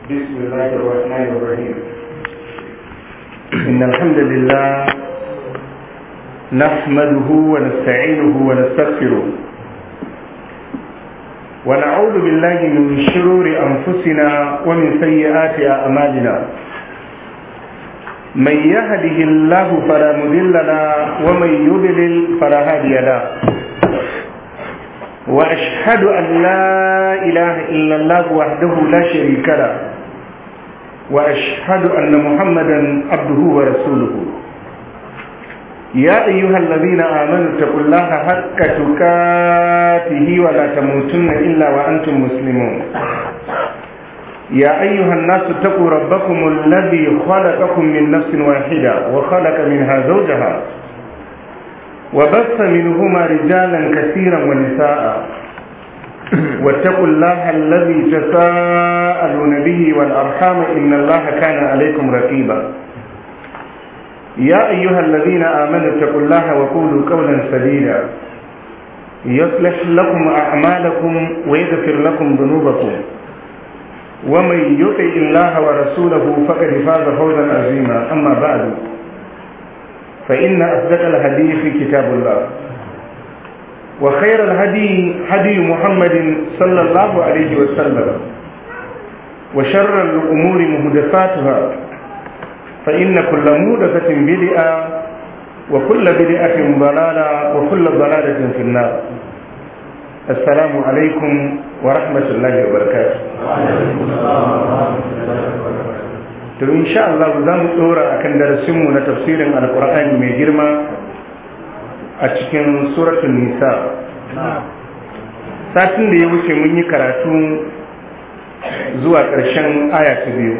بسم الله الرحمن الرحيم إن الحمد لله نحمده ونستعينه ونستغفره ونعوذ بالله من شرور أنفسنا ومن سيئات أعمالنا من يهده الله فلا مضل له ومن يضلل فلا هادي له وأشهد أن لا إله إلا الله وحده لا شريك له وأشهد أن محمدا عبده ورسوله يا أيها الذين آمنوا اتقوا الله حق تكاته ولا تموتن إلا وأنتم مسلمون يا أيها الناس اتقوا ربكم الذي خلقكم من نفس واحدة وخلق منها زوجها وبث منهما رجالا كثيرا ونساء واتقوا الله الذي تساءلون به والأرحام إن الله كان عليكم رقيبا يا أيها الذين آمنوا اتقوا الله وقولوا قولا سديدا يصلح لكم أعمالكم ويغفر لكم ذنوبكم ومن يطع الله ورسوله فقد فاز فوزا عظيما أما بعد فإن أصدق الحديث كتاب الله وخير الهدي هدي محمد صلى الله عليه وسلم وشر الأمور مهدفاتها فإن كل مهدفة بدعة وكل بدعة ضلالة وكل ضلالة في النار السلام عليكم ورحمة الله وبركاته to insha Allah za mu tsora akan darasinmu na tafsirin alkur'ani mai girma a cikin suratun nisa satin da ya wuce mun yi karatu zuwa ƙarshen aya ta biyu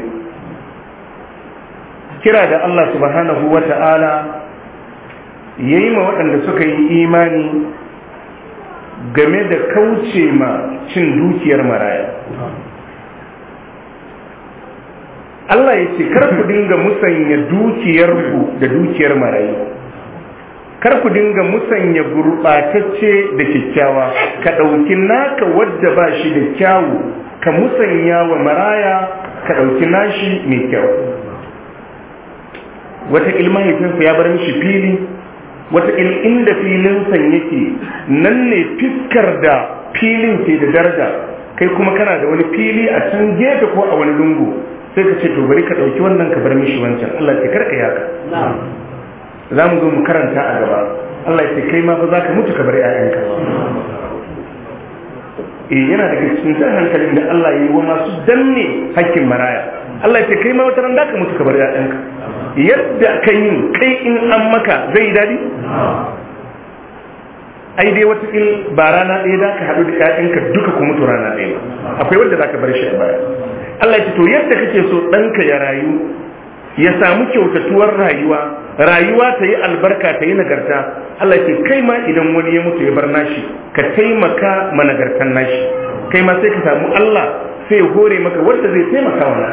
kira da Allah subhanahu wa ta'ala ya yi ma waɗanda suka yi imani game da kauce ma cin dukiyar maraya Allah ya ce kar ku dinga musanya dukiyarku da dukiyar marayu kar ku dinga musanya gurɓatacce da kyakkyawa ka ɗauki naka wadda ba shi da kyawu ka musanya wa maraya ka ɗauki nashi mai kyau wata mahaifinsa ya bar mishi fili wata inda filinsa yake nan ne fiskar da filin ke da daraja kai kuma kana da wani fili a can gefe ko a wani lungu sai ka ce to bari ka ɗauki wannan ka bar mishi wancan Allah ya karka yaka za mu zo mu karanta a gaba Allah ya ce kai ma fa za ka mutu ka bar ƴaƴanka eh yana daga cikin jan hankalin da Allah ya yi wa masu danne hakkin maraya Allah ya ce kai ma wata ran da ka mutu ka bar ƴaƴanka yadda ka yi kai in an maka zai dadi ai dai wata il ba rana ɗaya da ka haɗu da ƴaƴanka duka ku mutu rana ɗaya akwai wanda za ka bar shi a baya Allah ya ce to yadda kake so ɗanka ya rayu ya samu kyautatuwar rayuwa rayuwa ta yi albarka ta yi nagarta Allah ya ce kai ma idan wani ya mutu ya bar nashi ka taimaka ma nagartan nashi kai ma sai ka samu Allah sai ya hore maka wanda zai taimaka wa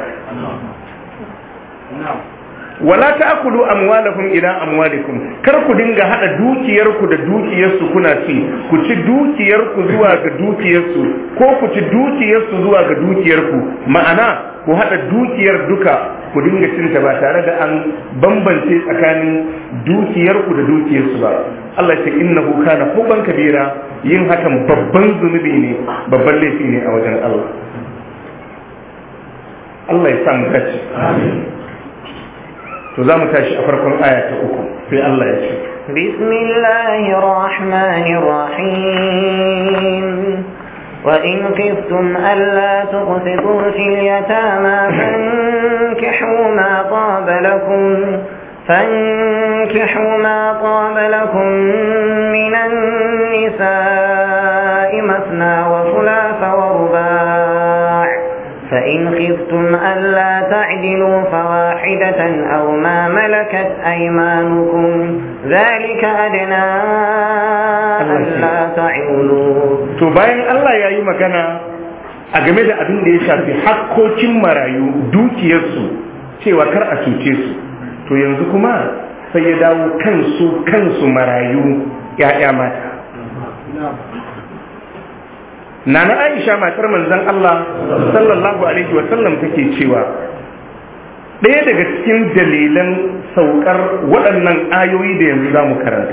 wala ta'kulu amwalakum ila amwalikum kar ku dinga hada dukiyarku da dukiyarsu kuna ci ku ci dukiyarku zuwa ga dukiyarsu ko ku ci dukiyarsu zuwa ga dukiyarku ma'ana ku hada dukiyar duka ku dinga cinta ba tare da an bambance tsakanin dukiyarku da dukiyarsu ba Allah ya ce innahu kana hubban kabira yin hakan babban zunubi ne babban laifi ne a wajen Allah Allah ya samu dace amin to za mu tashi a farkon aya ta uku sai Allah ya ce bismillahir rahmanir rahim وإن خفتم ألا تقسطوا في اليتامى فانكحوا ما طاب لكم فانكحوا ما طاب لكم من النساء مثنى وثلاث ورباع فإن خفتم ألا تعدلوا فواحدة أو ما ملكت أيمانكم ذلك أدنى ألا تعولوا to bayan Allah ya yi magana a game da abin da ya shafi hakkokin marayu dukiyarsu cewa kar a cuce su to yanzu kuma sai ya dawo kansu kansu marayu 'ya'ya mata nana Aisha matar manzon Allah sallallahu alaihi wa sallam take cewa ɗaya daga cikin dalilan saukar waɗannan ayoyi da yanzu za mu karanta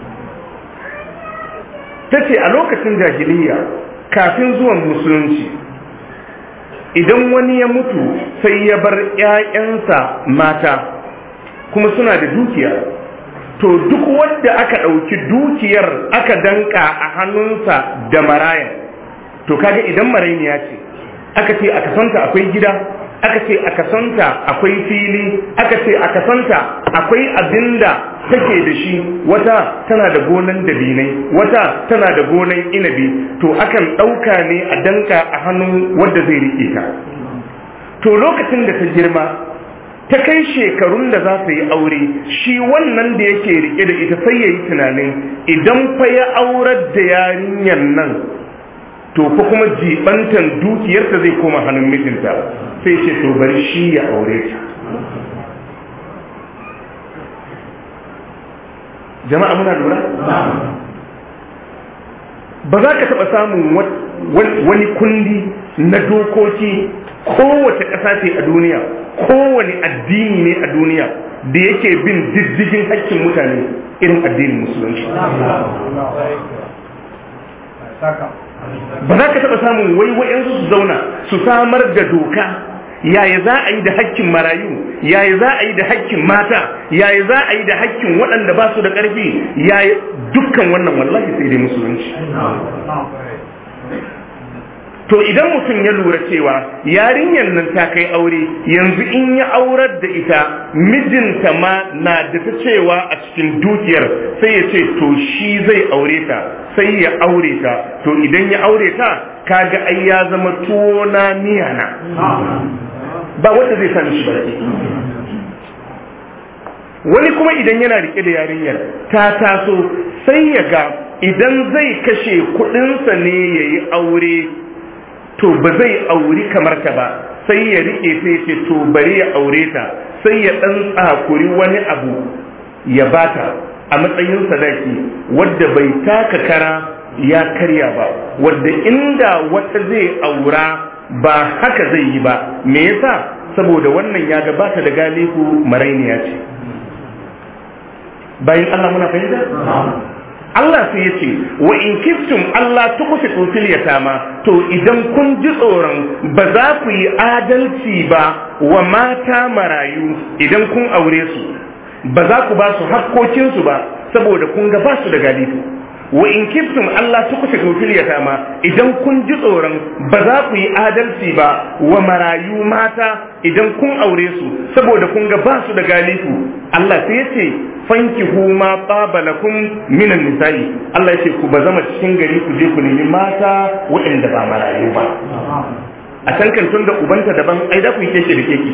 ta ce a lokacin jahiliya kafin zuwan musulunci idan wani ya mutu sai ya bar 'ya'yansa mata kuma suna da dukiya to duk wanda aka ɗauki dukiyar aka danka a hannunsa da maraya to kaga idan marainiya ce aka ce a kasanta akwai gida aka ce a kasanta akwai fili aka ce a kasanta akwai abinda take da shi wata tana da gonan dabinai wata tana da gonan inabi to akan ɗauka ne a danka a hannun wadda zai riƙe ta to lokacin da ta girma ta kai shekarun da za su yi aure shi wannan da yake rike da ita sai ya yi tunanin idan fa ya aurar da yarinyar nan to fa kuma jibantan dukiyarta zai koma hannun mijinta sai ce to bari shi ya aure ta jama'a muna lura ba za ka taɓa samun wani kundi na dokoki kowace ƙasa ce a duniya kowane addini ne a duniya da yake bin diddigin haƙƙin mutane irin addinin musulunci ba za ka taɓa samun waiwayensu su zauna su samar da doka yaya za a yi da hakkin marayu yaya za a yi da hakkin mata yaya za a yi da hakkin waɗanda ba su da ƙarfi yaya dukkan wannan wallahi sai dai musulunci to idan mutum ya lura cewa yarinyar nan ta kai aure yanzu in ya aurar da ita mijinta ma na da ta cewa a cikin dukiyar sai ya ce to shi zai aure ta sai ya aure ta to idan ya aure ta kaga ai ya zama tuwo na miyana ba wanda zai sani shi barke wani kuma idan yana rike da yarinyar ta taso sai ya ga idan zai kashe kudinsa ne ya yi aure to ba zai auri kamar ta ba sai ya rike sai ce to bari ya aure ta sai ya dan tsakuri wani abu ya bata a matsayin sadaki wadda bai taka kara ya karya ba wadda inda wata zai aura ba haka zai yi ba me yasa saboda wannan ya gabata da galihu marainiya ce bayan Allah muna fahimta Allah sai ya ce wa in kiftum Allah tuqsitu fil yatama to idan kun ji tsoron ba za ku yi adalci ba wa mata marayu idan kun aure su ba za ku ba su hakkokinsu ba saboda kun ga ba su da galifu wa in kiftum Allah tuqsitu fil yatama idan kun ji tsoron ba za ku yi adalci ba wa marayu mata idan kun aure su saboda kun ga ba su da galifu Allah sai ya ce fankihu ma tsaba lakum minan nisa'i Allah ya ce ku ba zama cikin gari ku je ku nemi mata waɗanda ba marayu ba a can kan tun da ubanta daban ai da ku yi keke da keke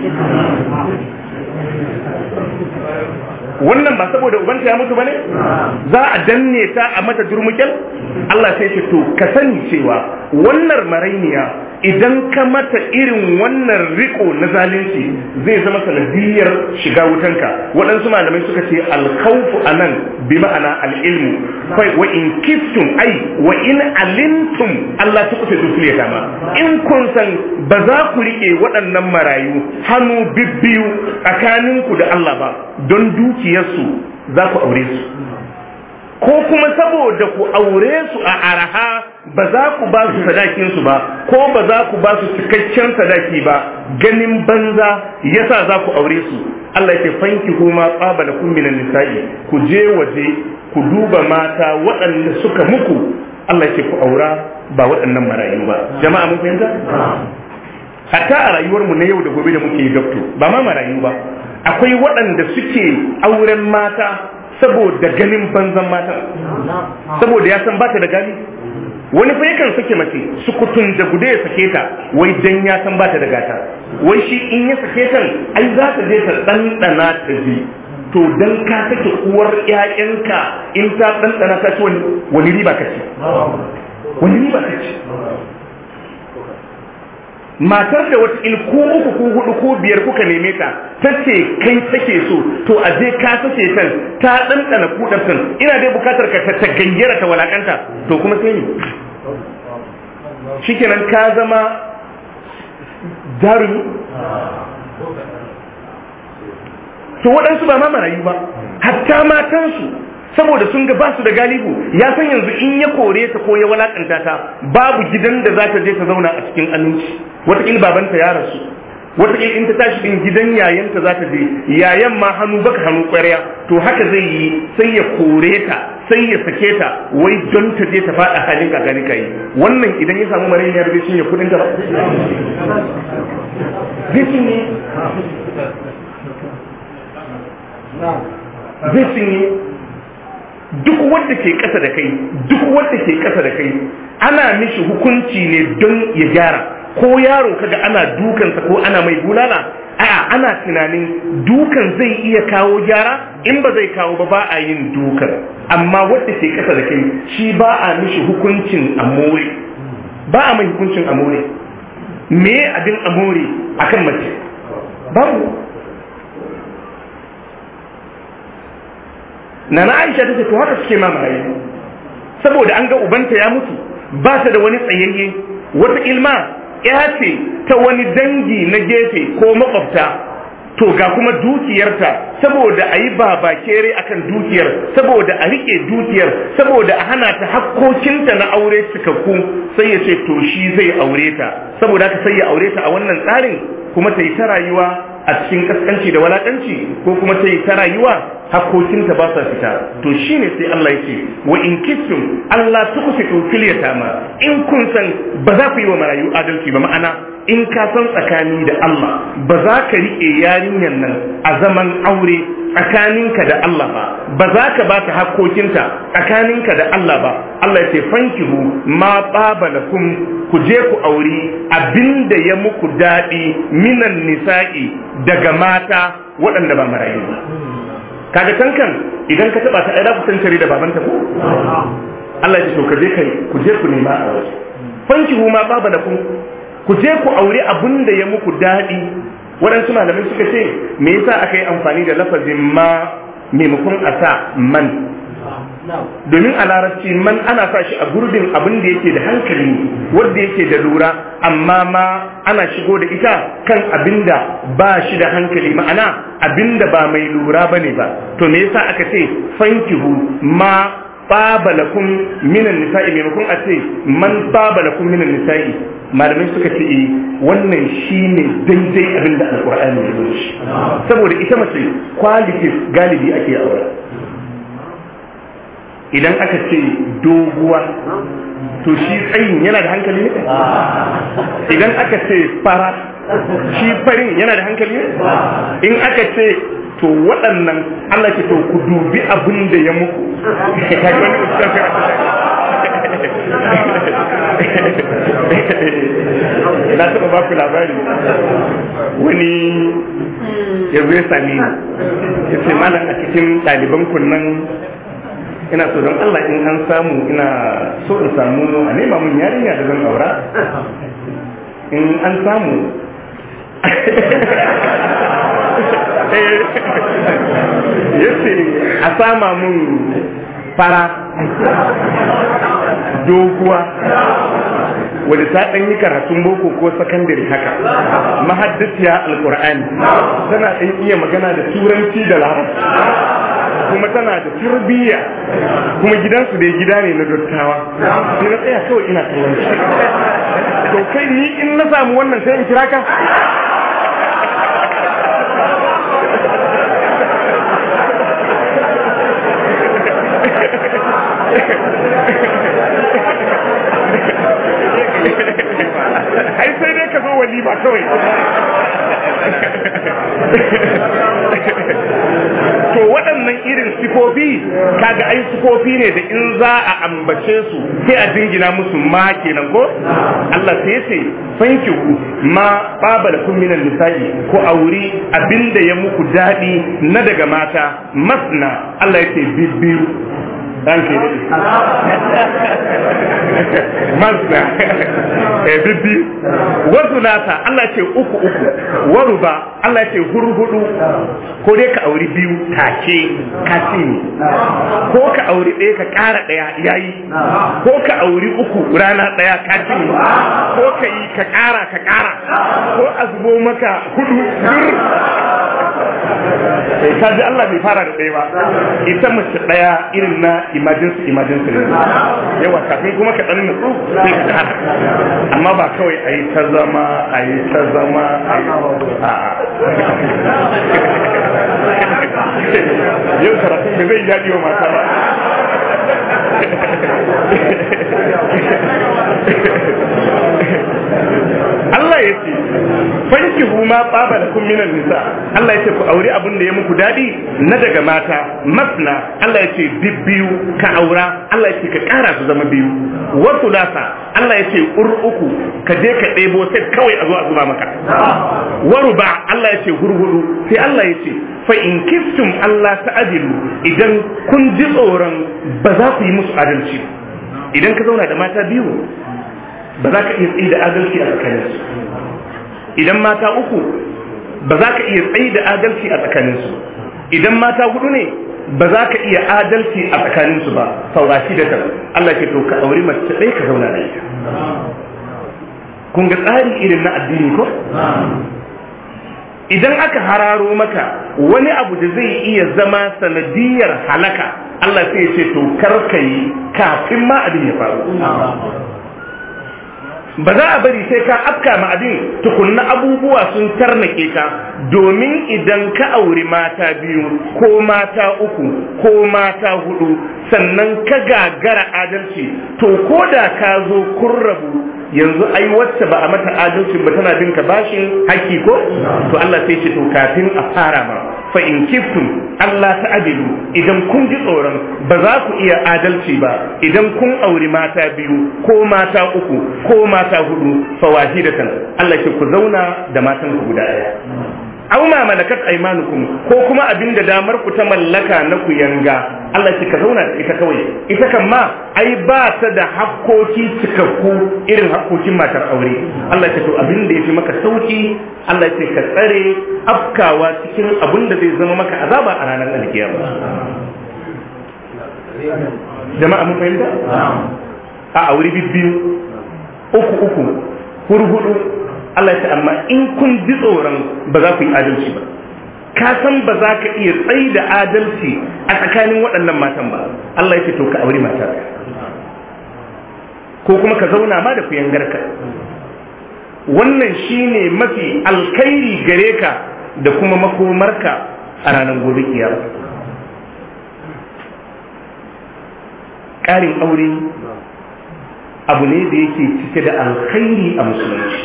wannan ba saboda ubanta ya mutu bane za a danne ta a mata durmukel Allah sai ce to ka sani cewa wannan marainiya idan ka mata irin wannan riko na zalunci zai zama sanadiyar shiga wutanka waɗansu malamai suka ce alkhawfu anan bi ma'ana al'ilmu kai wa in kiftum ai wa in alimtum Allah ta kusa dukule kama in kun san ba za ku rike waɗannan marayu hannu bibbiyu tsakaninku da Allah ba don dukiyarsu za ku aure su ko kuma saboda ku aure su a araha ba za ku ba su sadakinsu ba ko ba za ku ba su cikakken sadaki ba ganin banza yasa za ku aure su Allah ya fanki kuma qabala kun minan nisa'i ku je waje ku duba mata waɗanda suka muku Allah ya ku aura ba waɗannan marayu ba jama'a mun fahimta hatta a rayuwarmu na yau da gobe da muke yi dokto ba ma marayu ba akwai waɗanda suke auren mata saboda ganin banzan matan saboda ya san bata da gani wani fa yakan sake mace sukutun da gude ya sake ta wai dan ya san bata da gata wai shi in ya sake ta ai za ta je ta ɗanɗana ta ji to dan ka sake uwar ƴaƴanka in ta ɗanɗana ta ci wani riba ka ci wani riba ka ci matar da wata in ko uku ko hudu ko biyar kuka neme ta ta ce kai take so to a je ka sace kan ta ɗanɗana kudar kan ina dai bukatar ka ta gayyara ta walakanta to kuma sai ni shikenan ka zama jarumi to waɗansu ba ma marayu ba hatta matansu saboda sun ga basu da galibu ya san yanzu in ya kore ta ko ya walakanta ta babu gidan da za ta je ta zauna a cikin aminci wataƙil babanta ya rasu wataƙil in ta tashi din gidan yayanta za ta je yayan ma hannu baka hannu ƙwarya to haka zai yi sai ya kore ta sai ya sake ta wai don ta je ta faɗa halin kakani ka yi wannan idan ya samu marayin yar zai cinye kuɗin ta ba zai cinye zai cinye duk wanda ke ƙasa da kai duk wanda ke ƙasa da kai ana mishi hukunci ne don ya gyara ko yaro kaga ana dukansa ko ana mai bulala a'a ana tunanin dukan zai iya kawo gyara in ba zai kawo ba ba a yin dukan amma wanda ke ƙasa da kai shi ba a mishi hukuncin amore ba a mai hukuncin amore me abin amore akan mace babu na na aisha ta ce to haka suke mamaye saboda an ga ubanta ya mutu ba ta da wani tsayayye wata ilma ya ce ta wani dangi na gefe ko makwabta to ga kuma dukiyarta saboda a yi babakere akan dukiyar saboda a riƙe dukiyar saboda a hana ta hakkokinta na aure cikakku sai ya ce to shi zai aure ta saboda haka sai ya aure ta a wannan tsarin kuma ta yi ta rayuwa a cikin kaskanci da walakanci ko kuma ta yi ta rayuwa hakkokinta ba sa fita to shine sai Allah ya ce wa in kittum Allah tukusitu fil yatama in kun san ba za ku yi wa marayu adalci ba ma'ana in ka san tsakani da Allah ba za ka riƙe yarinyar nan a zaman aure tsakaninka da Allah ba ba za ka ba ta hakkokinta tsakaninka da Allah ba Allah ya ce fankihu ma baba lakum ku je ku auri abinda ya muku daɗi minan nisa'i daga mata waɗanda ba marayu ba kaga tankan idan ka taba ta ai za ku tantare da babanta ko Allah ya ce to ka je kai ku je ku nema a waje fankihu ma baba lakum ku je ku aure abin da ya muku daɗi waɗansu malamai suka ce me yasa aka yi amfani da lafazin ma maimakon a sa man domin a larabci man ana sa shi a gurbin abin da yake da hankali wanda yake da lura amma ma ana shigo da ita kan abin da ba shi da hankali ma'ana abin da ba mai lura ba ne ba to me yasa aka ce fankihu ma babalakum minan nisa'i maimakon a ce man babalakum minan nisa'i malamai suka ce eh wannan shine daidai abin da alqur'ani ya zo shi saboda ita mace qualities galibi ake aure idan aka ce doguwa to shi tsayin yana da hankali ne idan aka ce fara shi farin yana da hankali ne in aka ce to waɗannan Allah ke to ku dubi abin da ya muku na taɓa ba ku labari wani ya zo ya sami ya ce malam a cikin ɗaliban kunnan ina so don Allah in an samu ina so in samu a nema mun yarinya da zan aura in an samu yace a sama mun fara doguwa wadda ta ɗan yi karatun boko ko sakandare haka mahaddasiya alkur'ani tana ɗan iya magana da turanci da larabci kuma tana da tarbiyya kuma gidansu da gida ne na dottawa sai na tsaya kawai ina kallon shi to kai ni in na samu wannan sai in kira ka ai sai dai ka zo walima kawai to waɗannan irin sifofi kaga ai sifofi ne da in za a ambace su sai a dingina musu ma kenan ko Allah sai yace fankihu ma babal kun minan nisa'i ko auri abinda ya muku dadi na daga mata masna Allah yace bibbiyu dan ke dade masna eh bibbi wasu nata Allah ce uku uku waruba Allah ce hurhudu ko dai ka auri biyu take ka ne ko ka auri ɗaya ka ƙara ɗaya yayi ko ka auri uku rana ɗaya ka ne ko ka yi ka ƙara ka ƙara ko a zubo maka hudu dur sai ka ji Allah bai fara da ɗaya ba ita mace ɗaya irin na emergency emergency ne yawa kafin kuma ka ɗan nutsu sai ka ƙara amma ba kawai a yi ta zama a yi ta zama a yi yau karatun da zai yaɗi wa mata ba Allah ya ce fanki huma tsaba da kun minan nisa Allah ya ce ku auri abin da ya muku daɗi na daga mata masna Allah ya ce bibbiyu ka aura Allah ya ce ka ƙara su zama biyu wasu lasa Allah ya ce ur uku ka je ka ɗebo sai kawai a zo a zuba maka waru ba Allah ya ce hurhudu sai Allah ya ce fa in kiftum Allah ta'adilu idan kun ji tsoron ba za ku yi musu adalci idan ka zauna da mata biyu ba za ka iya tsaye da adalci a tsakaninsu idan mata uku ba za ka iya tsaye da adalci a tsakaninsu idan mata hudu ne ba za ka iya adalci a tsakaninsu ba saurashi da ta Allah ke to ka auri mace ɗaya ka zauna da ita kun ga tsari irin na addini ko idan aka hararo maka wani abu da zai iya zama sanadiyar halaka Allah sai ya ce to kar ka yi kafin ma abin ya faru ba za a bari sai ka afka ma abin tukunna abubuwa sun tarnake ka domin idan ka auri mata biyu ko mata uku ko mata hudu sannan ka gagara adalci to ko da ka zo kun rabu yanzu ai wacce ba a mata adalci ba tana bin ka bashin haƙƙi ko to Allah sai ce to kafin a fara ma fa in kiftum Allah ta'adilu idan kun ji tsoron ba za ku iya adalci ba idan kun auri mata biyu ko mata uku ko mata hudu fa wahidatan Allah ke ku zauna da matan ku guda ɗaya aw ma malakat aymanukum ko kuma abinda damar ku ta mallaka na ku yanga Allah ce ka zauna da ita kawai ita kan ma ai ba ta da hakkoki cikakku irin hakkokin matar aure Allah ce to abinda yafi maka sauki Allah ce ka tsare afkawa cikin abin da zai zama maka azaba a ranar alkiyama jama'a mun fahimta a aure bibbiyu uku uku hurhudu Allah ta amma in kun ji tsoron ba za ku yi adalci ba ka san ba za ka iya tsayi da adalci a tsakanin waɗannan matan ba Allah ya ce to ka aure mata ko kuma ka zauna ma da kuyangarka wannan shine mafi alkhairi gare ka da kuma makomarka a ranar gobe kiyama ƙarin aure abu ne da yake cike da alkhairi a musulunci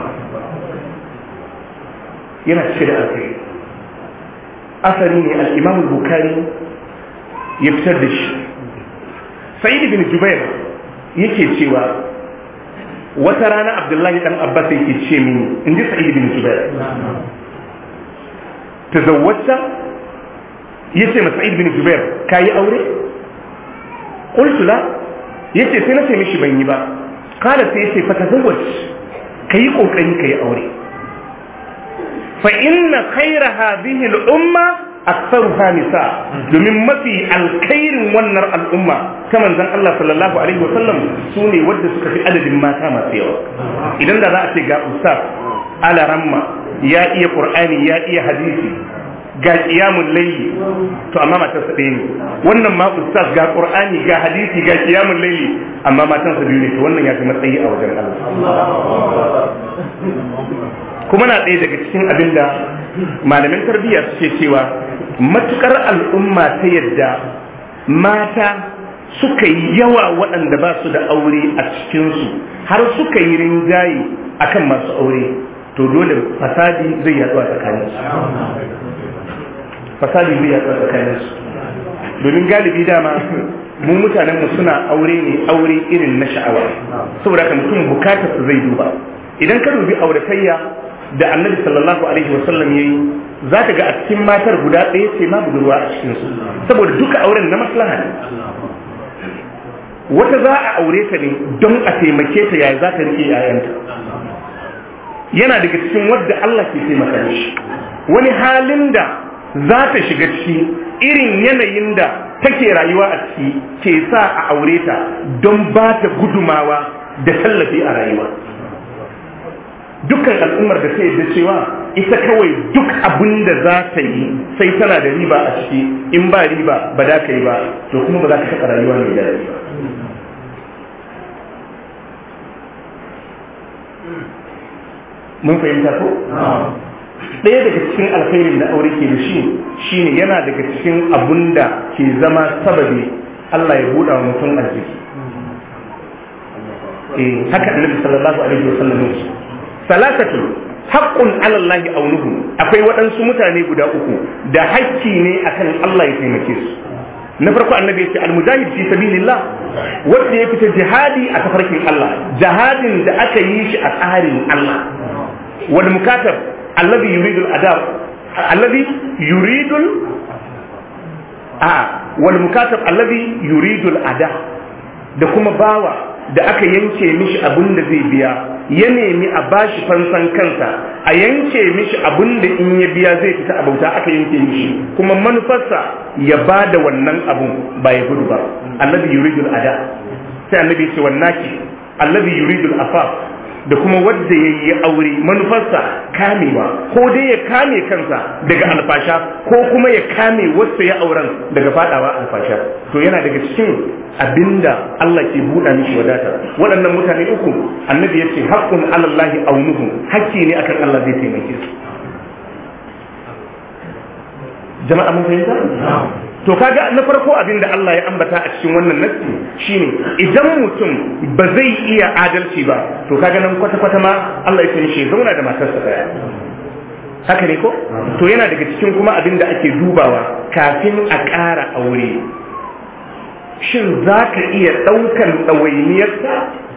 yana cike da alkhairi asali ne al'imam bukari ya fitar da shi sa'id bin jubair yake cewa wata rana abdullahi dan abbas yake ce mini in ji sa'id bin jubair tazawwata yace ma sa'id bin jubair kayi aure qultu la yace sai na ce mishi ban yi ba kala sai yace fa tazawwaj kayi kokari kayi aure fa inna khayra hadhihi al-umma aktsaruha nisa domin mafi alkhairin wannan al'umma ta manzon Allah sallallahu alaihi wa sallam sune wadda suka fi adadin mata masu yawa idan da za a ce ga ustaz ala ramma ya iya qur'ani ya iya hadisi ga qiyamul layli to amma matan sa ɗaya ne wannan ma ustaz ga qur'ani ga hadisi ga qiyamul layli amma matan sa biyu ne to wannan ya fi matsayi a wajen Allah kuma na ɗaya daga cikin abin da malamin tarbiyya suke cewa matukar al'umma ta yadda mata suka yi yawa waɗanda ba su da aure a cikinsu har suka yi rinjaye akan masu aure to dole fasadi zai yaɗu a tsakaninsu fasadi zai yaɗu a tsakaninsu domin galibi dama mu mutanen mu suna aure ne aure irin na sha'awa saboda haka mutum bukatar su zai duba idan ka dubi auratayya da annabi sallallahu alaihi wasallam yayi zaka ga a cikin matar guda ɗaya ce ma budurwa a cikin su saboda duka auren na maslaha ne wata za a aure ta ne don a taimake ta yaya za ta rike yayanta yana daga cikin wadda Allah ke taimaka shi wani halin da za ta shiga ciki irin yanayin da take rayuwa a ciki ke sa a aure ta don ba ta gudumawa da tallafi a rayuwa dukkan al'ummar da ta yadda cewa ita kawai duk abin da za ta yi sai tana da riba a ciki in ba riba ba da ka yi ba to kuma ba za ka taɓa rayuwa mai daɗi ba mun fahimta ko? ɗaya daga cikin alkhairin da aure ke da shi shine yana daga cikin abun da ke zama sababi Allah ya buɗa wa mutum arziki eh haka annabi sallallahu alaihi wasallam ya ce salatatu haqqun ala Allah aunuhu akwai waɗansu mutane guda uku da hakki ne akan Allah ya taimake su na farko annabi ya ce almujahid fi sabilillah wanda ya fita jihadi a tafarkin Allah jihadin da aka yi shi a tsarin Allah wal mukatab alladhi yuridu al-adab alladhi yuridu a wal mukatab alladhi yuridu al-ada da kuma bawa da aka yanke mishi abin da zai biya ya nemi a bashi fansan kansa a yanke mishi abin da in ya biya zai fita a bauta aka yanke mishi kuma manufarsa ya ba da wannan abun ba ya gudu ba alladhi yuridu al-ada sai annabi ce wannaki alladhi yuridu al-afaf da kuma wadda ya yi aure manufarsa kamewa ko dai ya kame kansa daga alfasha ko kuma ya kame wasu ya auren daga fadawa alfasha to yana daga cikin abinda Allah ke buɗa mishi wadata waɗannan mutane uku annabi ya ce haƙƙun alallahi aunuhu hakki ne akan Allah zai taimake su jama'a mun fahimta to kaga na farko abin da Allah ya ambata a cikin wannan nassi shine idan mutum ba zai iya adalci ba to kaga nan kwata kwata ma Allah ya san shi zauna da matarsa daya haka ne ko to yana daga cikin kuma abin da ake dubawa kafin a ƙara aure shin za ka iya ɗaukan ɗawainiyarsa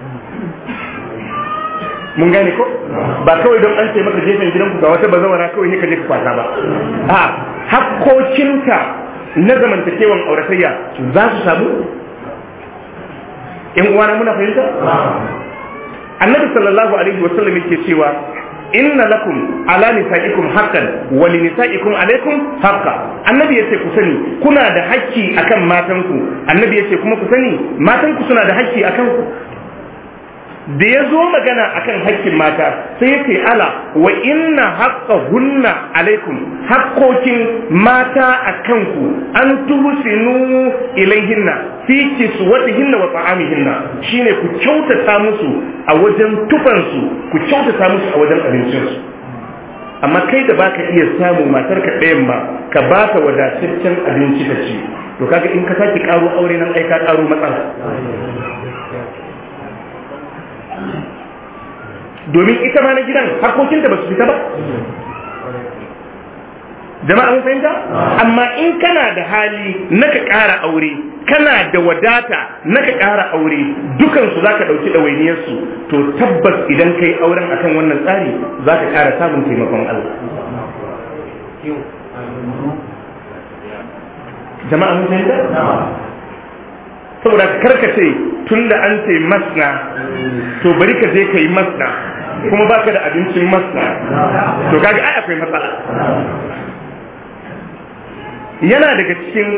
mun gane ko ba kawai don an ce maka gefen gidanku ga wata bazawara kawai ne ka je ka kwasa ba a hakkokinka na zamantakewan auratayya za su samu in uwana muna fahimta annabi sallallahu alaihi wa sallam yake cewa inna lakum ala nisaikum haqqan wa li nisaikum alaikum haqqa annabi yace ku sani kuna da hakki akan matanku annabi yace kuma ku sani matanku suna da hakki akan ku da ya zo magana akan hakkin mata sai yake ala wa inna haqqa hunna alaikum haƙƙokin mata a kanku an tuhsinu ilaihinna fi kiswatihinna wa ta'amihinna shine ku kyautata musu a wajen tufansu ku kyautata musu a wajen abincinsu amma kai da baka iya samu matar ka ɗayan ba ka ba ta wadataccen abinci ta ci to kaga in ka sake karo aure nan ai ka karo matsala domin ita ma na gidan harkokinta ba su fita ba jama'a mun fahimta amma in kana da hali na ka ƙara aure kana da wadata na ka ƙara aure dukansu za ka ɗauki ɗawainiyarsu to tabbas idan ka yi auren akan wannan tsari za ka ƙara samun taimakon Allah jama'a mun fahimta saboda karkace tun da an ce masna to bari ka je ka yi masna kuma baka da abincin masna to kaga ai akwai matsala yana daga cikin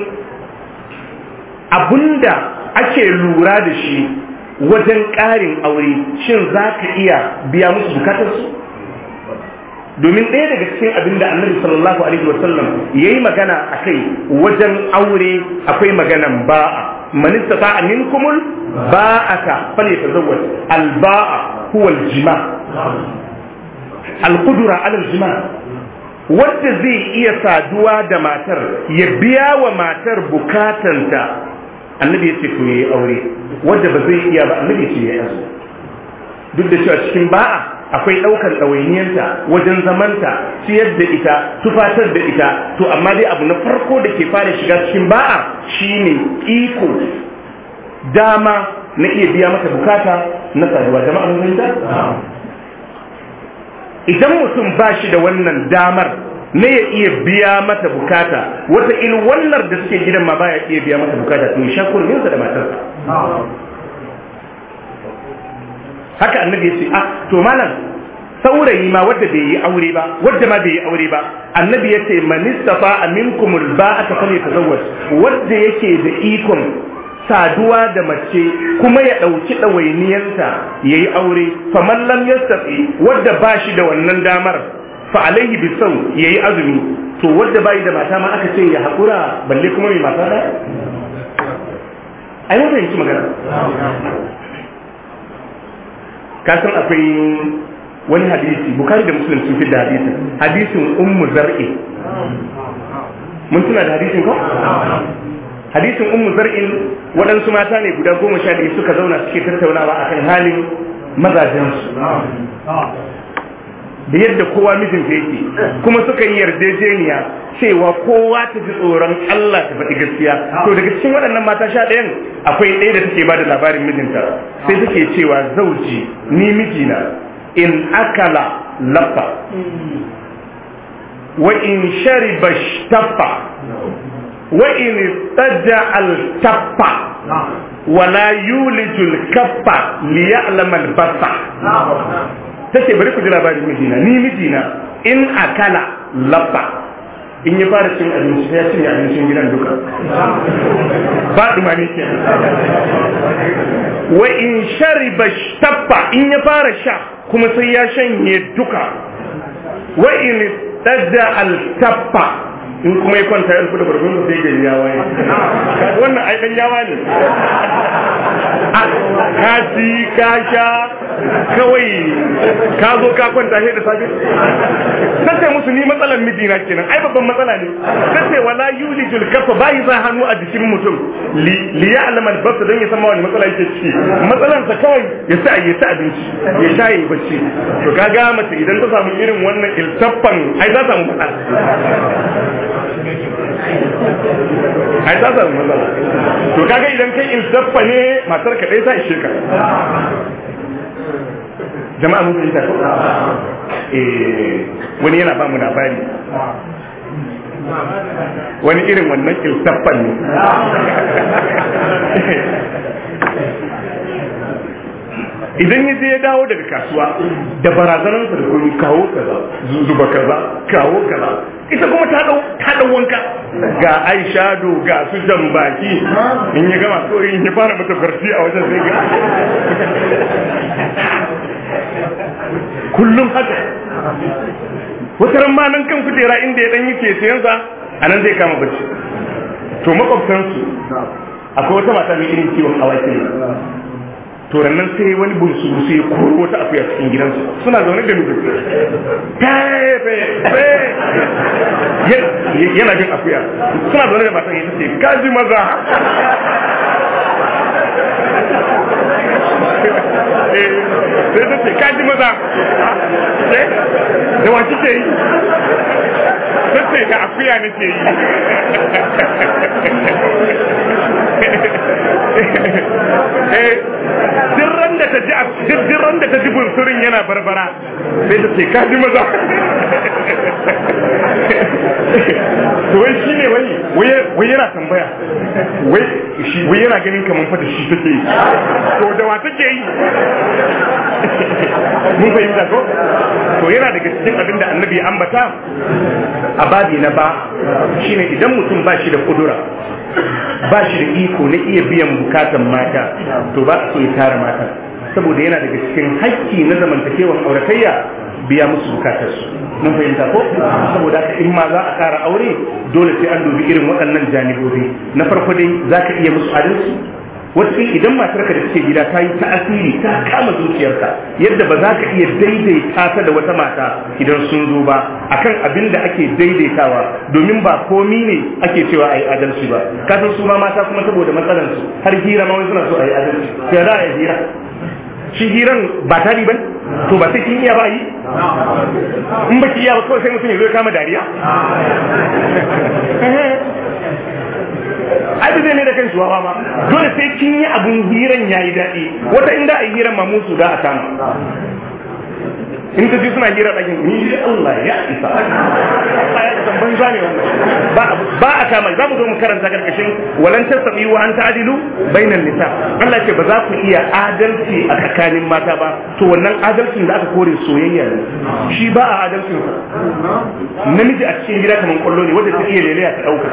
abunda ake lura da shi wajen ƙarin aure shin za ka iya biya musu bukatarsu domin ɗaya daga cikin abin da annabi sallallahu alaihi wasallam ya yi magana a kai wajen aure akwai maganan ba'a man istata'a minkumul ba'ata falyatazawwaj al-ba'a huwa al-jima al-qudra 'ala al-jima wanda zai iya saduwa da matar ya biya wa matar bukatanta annabi ya ce to yayi aure wanda ba zai iya ba annabi ya ce yayi aure duk da cewa cikin ba'a akwai ɗaukar ɗawainiyanta wajen zamanta ciyar da ita tufatar da ita to amma dai abu na farko da ke fara shiga cikin ba'a shine iko dama na iya biya mata bukata na saduwa jama'a mun idan mutum ba shi da wannan damar ne ya iya biya mata bukata wata il wannan da suke gidan ma baya iya biya mata bukata to sha kurminsa da matarsa haka annabi ya ce ah to malam saurayi ma wadda bai yi aure ba wadda ma bai yi aure ba annabi ya ce man istafa minkum alba'ata falyatazawwaj wadda yake da ikon saduwa da mace kuma ya ɗauki ɗawainiyarta ya yi aure faman lam yastafi wadda ba shi da wannan damar fa alaihi bisau ya yi azumi to wadda bai da mata ma aka ce ya haƙura balle kuma mai mata da ai mun fahimci magana ka san akwai wani hadisi bukari da muslim sun fi da hadisin hadisin ummu zar'i mun tuna da hadisin ko hadisin ummu zar'in waɗansu mata ne guda goma sha biyu suka zauna suke tattaunawa akan halin mazajensu da yadda kowa mijinta yake kuma suka yi yarjejeniya cewa kowa ta ji tsoron Allah ta faɗi gaskiya to daga cikin waɗannan mata sha ɗayan akwai ɗaya da take ba da labarin mijinta sai take cewa zauji ni mijina in akala lafa wa in shariba shtaffa wa in istaja al-tappa wala yulijul kaffa liya'lama al-basa tace bari ku ji labarin mijina ni mijina in akala lafa in ya fara cin abinci ya cinye abincin gidan duka ba dumani ke wa in shariba shtaffa in ya fara sha kuma sai ya shanye duka wa in tadda al tappa in kuma ya kwanta ya da bargon sai gari ya waye wannan ai dan yawa ne ka ci ka sha kawai ka zo ka kwanta sai da safe sace musu ni matsalan mijina kenan ai babban matsala ne sace wala yulijul kafa bai za hannu a jikin mutum li ya'lam al bas dan ya san wani matsala yake ciki matsalan sa kawai ya sa ya sa abinci ya sha yi bacci to kaga mace idan ta samu irin wannan iltaffan ai za ta samu matsala ai ta samu matsala to kaga idan kai iltaffa ne matar ka dai ta ishe ka jama'a mun fahimta ko eh wani yana ba mu labari wani irin wannan iltaffan ne idan ya je ya dawo daga kasuwa da barazanansa da kuma kawo kaza zuba kaza kawo kaza ita kuma ta dau ta dau wanka ga aishado ga su jambaki in ya gama so in ya fara mata farti a wajen sai ga kullum haka wata ran ma nan kan kujera inda ya dan yi kesiyansa a nan zai kama bacci to makwabtansu akwai wata mata mai irin kiwon awaki to nan sai wani bunsu sai ya koro wata akuya cikin gidansu suna zaune da mijin tefe yana jin akuya suna zaune da matan ita ce kaji maza sai ta ce kaji maza da wa kike yi ta ce da akuya nake yi eh duk ran da ta ji duk ran da ta ji bunsurin yana barbara sai ta ce ka ji maza to wai shi ne wai wai yana tambaya wai shi wai yana ganin kamar fa da shi take yi to da wa take yi mun fahimta ko to yana daga cikin abin da annabi ya ambata a babi na ba shine idan mutum ba shi da kudura ba shi da iko na iya biyan bukatan mata to ba so ya tara mata saboda yana daga cikin hakki na zamantakewar auratayya biya musu bukatarsu mun fahimta ko saboda haka in ma za a ƙara aure dole sai an dubi irin waɗannan janibobi na farko dai za ka iya musu adalci wata idan matarka da take gida ta yi ta'asiri ta kama zuciyarka yadda ba za ka iya daidaita ta da wata mata idan sun zo ba akan abin da ake daidaitawa domin ba komi ne ake cewa a yi adalci ba kasan su ma mata kuma saboda matsalansu har hira ma wani suna so a yi adalci sai za a yi hira shi hiran ba tari ba to ba sai kin iya ba yi in ba ki iya ba kawai sai mutum ya zo ya kama dariya ai zai ne da kan shuwa ma dole sai kin yi abun hiran yayi daɗi wata inda a yi hiran ma musu da a kama in ta ji suna hira ɗakin ni Allah ya isa Musa ne wannan ba ba a kama za mu zo mu karanta karkashin walan tasbi wa an ta'dilu bainan nisa Allah ce ba za ku iya adalci a tsakanin mata ba to wannan adalcin da aka kore soyayya ne shi ba a adalcin sa namiji a cikin gida kamar kwallo ne wanda ta iya lelaya ta dauka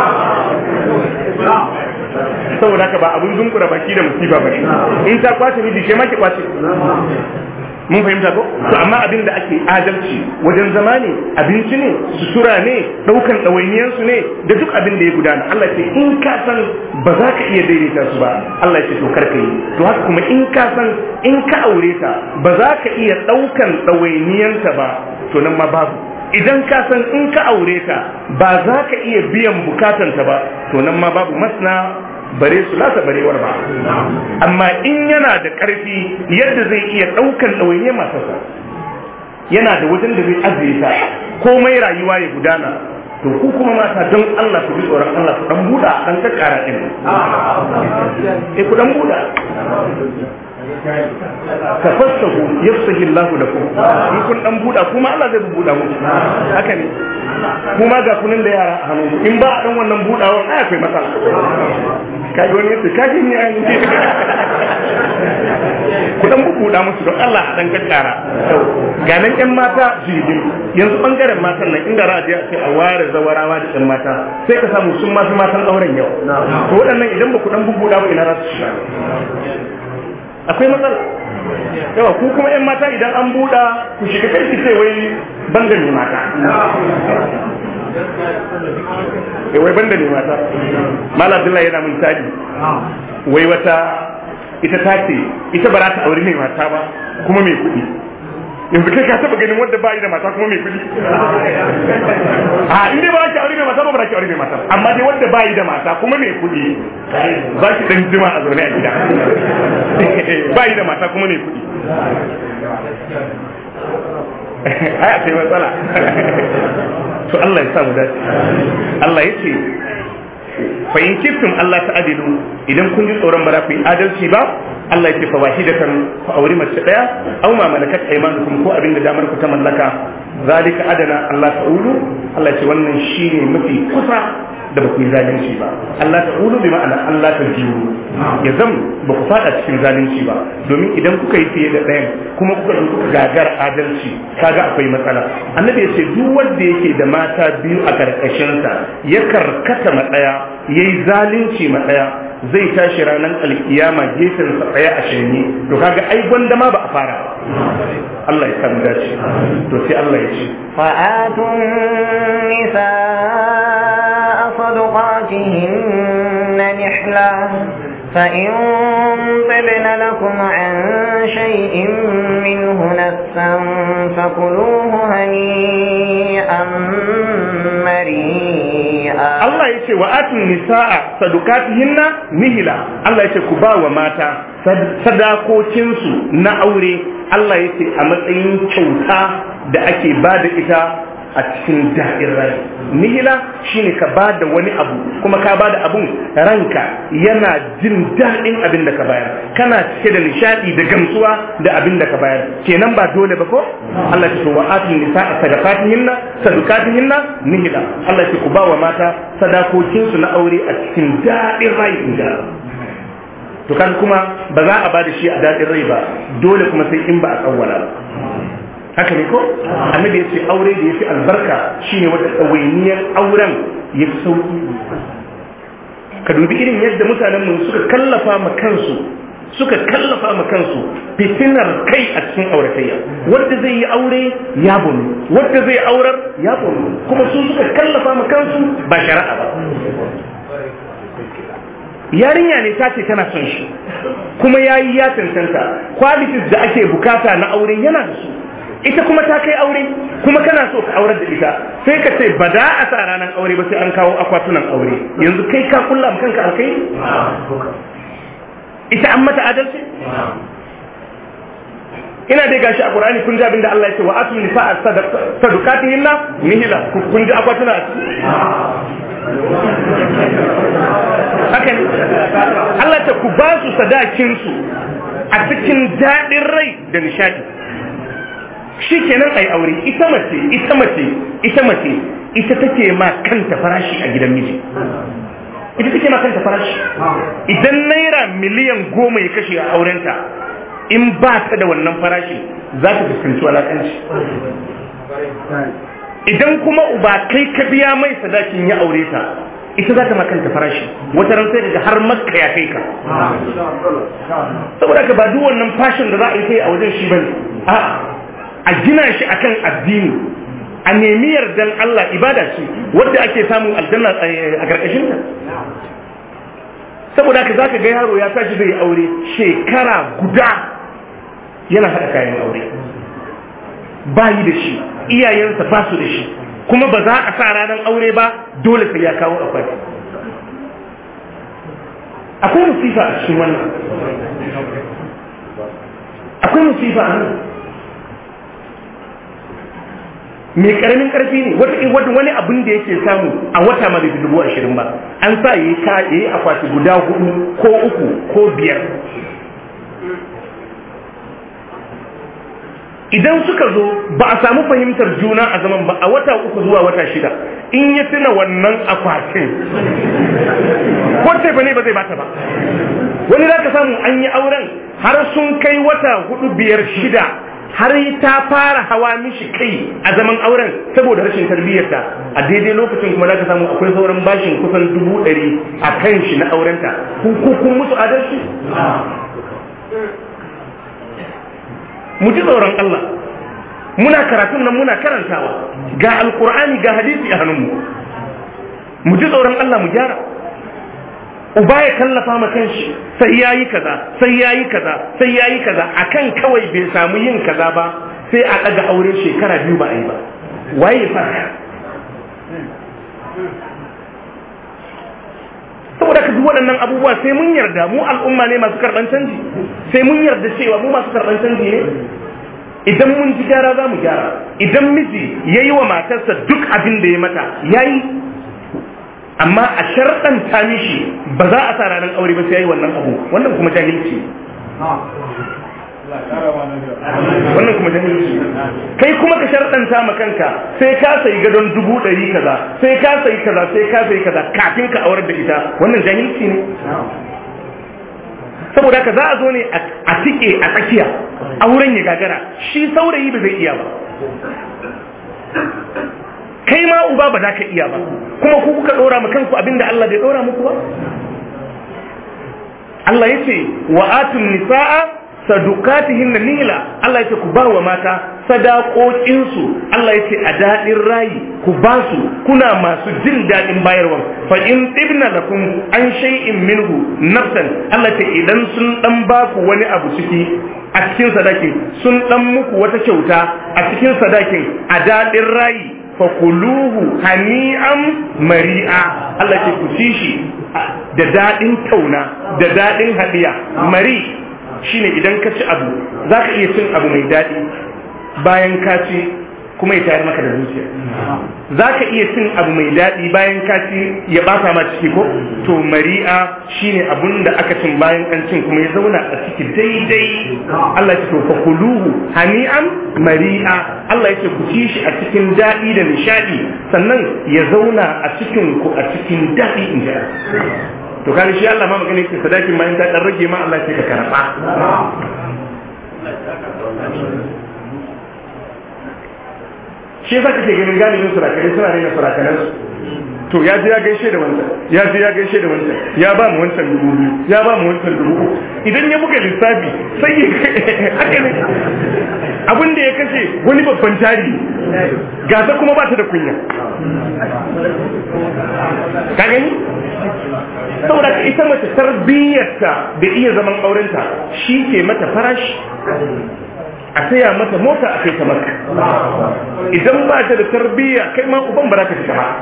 saboda haka ba abun dunkura baki da musiba ba in ta kwace miji ke ma ki kwace mun fahimta ko to amma abin da ake adalci wajen zama ne abinci ne sutura ne daukan ɗawainiyarsu ne da duk abin da ya gudana Allah ce in ka san ba za ka iya daidaita su ba Allah ce to kar ka yi to haka kuma in ka san in ka aure ta ba za ka iya daukan ɗawainiyarta ba to nan ma babu idan ka san in ka aure ta ba za ka iya biyan bukatanta ba to nan ma babu masna bare su lasa barewar ba amma in yana da ƙarfi yadda zai iya ɗaukan ɗawainiyar matarsa yana da wajen da zai ajiye ta komai rayuwa ya gudana to ku kuma mata don Allah ku bi tsoron Allah ku dan buɗa dan kakkara din eh ku dan buɗa tafassahu yafsahi Allahu lakum in kun dan buɗa kuma Allah zai buɗa muku haka ne kuma ga kunin da yara a hannu in ba a dan wannan buɗawan ai akwai matsala kaji wani yace kaji ni ai ku dan buɗa musu don Allah a dan kakkara ga nan ƴan mata jirgin yanzu bangaren matan nan inda za a je a ce a ware zawarawa da ƴan mata sai ka samu sun masu matan auren yau to waɗannan idan ba ku dan buɗa ba ina za su shiga akwai matsala yawa ku kuma yan mata idan an buɗa ku shiga karki sai wai banda ne mata wai banda ne mata mala abdullahi yana mun tadi wai wata ita ta ce ita ba za ta aure mai mata ba kuma mai kuɗi yanzu kai ka taba ganin wanda ba yi da mata kuma mai kuɗi a in dai ba ki aure mai mata ba ba ki aure mai mata amma dai wanda ba yi da mata kuma mai kuɗi za ki dan jima a zaune a gida ba yi da mata kuma mai kuɗi ai akwai matsala to Allah ya sa mu dace Allah ya ce fa in kiftum Allah ta adilu idan kun ji tsoron ba za ku yi adalci ba Allah ya ce fa wahidatan fa auri mace daya aw ma malakat aymanukum ko abin da damar ku ta mallaka zalika adana Allah ta'ulu Allah ya ce wannan shine mafi kusa da ba ku yi zalunci ba Allah ta'ulu bi ma'ana Allah ta jiru ya zam ba ku fada cikin zalunci ba domin idan kuka yi fiye da ɗayan kuma kuka ɗauki gagar adalci kaga akwai matsala annabi ya ce duk wanda yake da mata biyu a karkashinsa ya karkata ma ɗaya yayi zalunci ma ɗaya zai tashi ranar alkiyama gefensa ɗaya a shanye to kaga ai gwanda ma ba a fara ba Allah ya samu dace to sai Allah ya ce فآتوا النساء صدقاتهن نحلة فإن طبن لكم عن شيء منه نفسا فكلوه هنيئا مريئا Allah ya ce wa atun nisa'a sadukatihinna nihila Allah ya ce ku ba wa mata sadakokinsu na aure Allah ya ce a matsayin kyauta da ake ba da ita a cikin daɗin rai nihila shine ka ba da wani abu kuma ka ba da abun ranka yana jin daɗin abin da ka bayar kana cike da nishaɗi da gamsuwa da abin da ka bayar kenan ba dole ba ko Allah ya ce wa atun nisa'a sadaqatihinna sadaqatihinna nihila Allah ya ce ku ba wa mata sadakokinsu na aure a cikin daɗin rai inda to kan kuma ba za a ba da shi a daɗin rai ba dole kuma sai in ba a tsawwala ba haka ne ko annabi ya ce aure da ya fi albarka shine wata ɗawainiyar auren ya fi sauƙi ka dubi irin yadda mutanen mu suka kallafa ma kansu suka kallafa ma kansu fitinar kai a cikin auratayya wanda zai yi aure ya bunu wanda zai aurar ya bunu kuma su suka kallafa ma kansu ba shari'a ba yarinya ne ta ce tana son shi kuma ya yi ya cancanta qualities da ake bukata na aure yana da su ita kuma ta kai aure kuma kana so ka aurar da ita sai ka ce ba da a sa ranar aure ba sai an kawo akwatunan aure yanzu kai ka kulla kanka alkai ita an mata adalci ina dai gashi a Qur'ani kun ji abin da Allah ya ce wa atu nisa'a sadaqatihinna nihila kun ji akwatuna a ciki haka ne Allah ta ku ba su sadakin su a cikin daɗin rai da nishadi shi kenan ai aure ita mace ita mace ita mace ita take ma kanta farashi a gidan miji ita take ma kanta farashi idan naira miliyan goma ya kashe a aurenta in ba ta da wannan farashi za ta fuskanci walakanci idan kuma uba kai ka biya mai sadakin ya aure ta ita za ta makanta farashi wata ran sai daga har makka ya kai ka saboda ka ba duk wannan fashin da za a yi kai a wajen shi bane a a gina shi akan addini a nemi yardan Allah ibada ce wadda ake samun aljanna a karkashin ta saboda ka zaka ga yaro ya tashi zai aure shekara guda yana haɗa kayan aure bayi da shi iyayensa ba su da shi kuma ba za a sa ranar aure ba dole sai ya kawo akwati akwai musifa a cikin wannan akwai musifa a nan mai karamin karfi ne wata wani abin da yake samu a wata ma bai dubu ashirin ba an sa yi ka yi akwati guda hudu ko uku ko biyar idan suka zo ba a samu fahimtar juna a zaman ba a wata uku zuwa wata shida in ya tuna wannan akwatin ko ce ba ne ba zai bata ba wani za ka samu an yi auren har sun kai wata hudu biyar shida har ta fara hawa mishi kai a zaman auren saboda rashin tarbiyyarta a daidai lokacin kuma za ka samu akwai sauran bashin kusan dubu ɗari a kan shi na aurenta kun musu adalci mu ji tsoron Allah muna karatun nan muna karantawa ga alkur'ani ga hadisi a hannunmu mu ji tsoron Allah mu gyara uba ya kallafa ma kanshi sai yayi kaza sai yayi kaza sai yayi kaza akan kawai bai samu yin kaza ba sai a daga aure shekara biyu ba a yi ba waye farka saboda ka duk waɗannan abubuwa sai mun yarda mu al'umma ne masu karɓan canji sai mun yarda cewa mu masu karɓan canji ne idan mun ji gyara za mu gyara idan miji ya yi wa matarsa duk abin da ya mata ya yi amma a sharɗanta mishi ba za a sa ranar aure ba sai ya yi wannan abu wannan kuma jahilci wannan kuma jahilci kai kuma ka sharɗanta ma kanka sai ka sayi gadon dubu ɗari kaza sai ka sayi kaza sai ka sayi kaza kafin ka aurar da ita wannan jahilci ne saboda ka za a zo ne a tike a tsakiya auren ya gagara shi saurayi ba zai iya ba kai ma uba ba za ka iya ba kuma ku kuka ɗora ma kanku abinda Allah bai ɗora muku ba Allah ya ce wa atun nisa'a sadukatihin nila Allah ya ce ku ba wa mata sadakokinsu Allah ya ce a daɗin rayi ku ba su kuna masu jin daɗin bayarwa fa in tibna lakum an shay'in minhu nafsan Allah ce idan sun dan ba ku wani abu ciki a cikin sadakin sun dan muku wata kyauta a cikin sadakin a daɗin rayi fa kuluhu hani'an mari'a Allah ce ku ci shi da daɗin tauna da daɗin hadiya mari shine idan ka ci abu za ka iya cin abu mai daɗi bayan ka ci kuma ya tayar maka da zuciya za ka iya cin abu mai daɗi bayan ka ci ya ɓata ma ciki ko to mari'a shine abun da aka cin bayan an cin kuma ya zauna a ciki daidai Allah ya ce to fa kuluhu hani'an mari'a Allah ya ce ku ci shi a cikin daɗi da nishaɗi sannan ya zauna a cikin ku a cikin daɗi in ji to kaga shi Allah ma magana yake sadakin ma in ta dan rage ma Allah sai ka karba shi yasa kake ganin galibin surakare suna raina surakanan su to ya je ya gaishe da wancan ya je ya gaishe da wancan ya ba mu wancan dubu biyu ya ba mu wancan dubu uku idan ya buga lissafi sai ya haka ne abin da ya kashe wani babban jari gasa kuma ba ta da kunya ka gani saboda ita mace tarbiyyarta da iya zaman aurenta shi ke mata farashi a saya mata mota a kai ta maka idan ba ta da tarbiyya kai ma uban ba za ka fita ba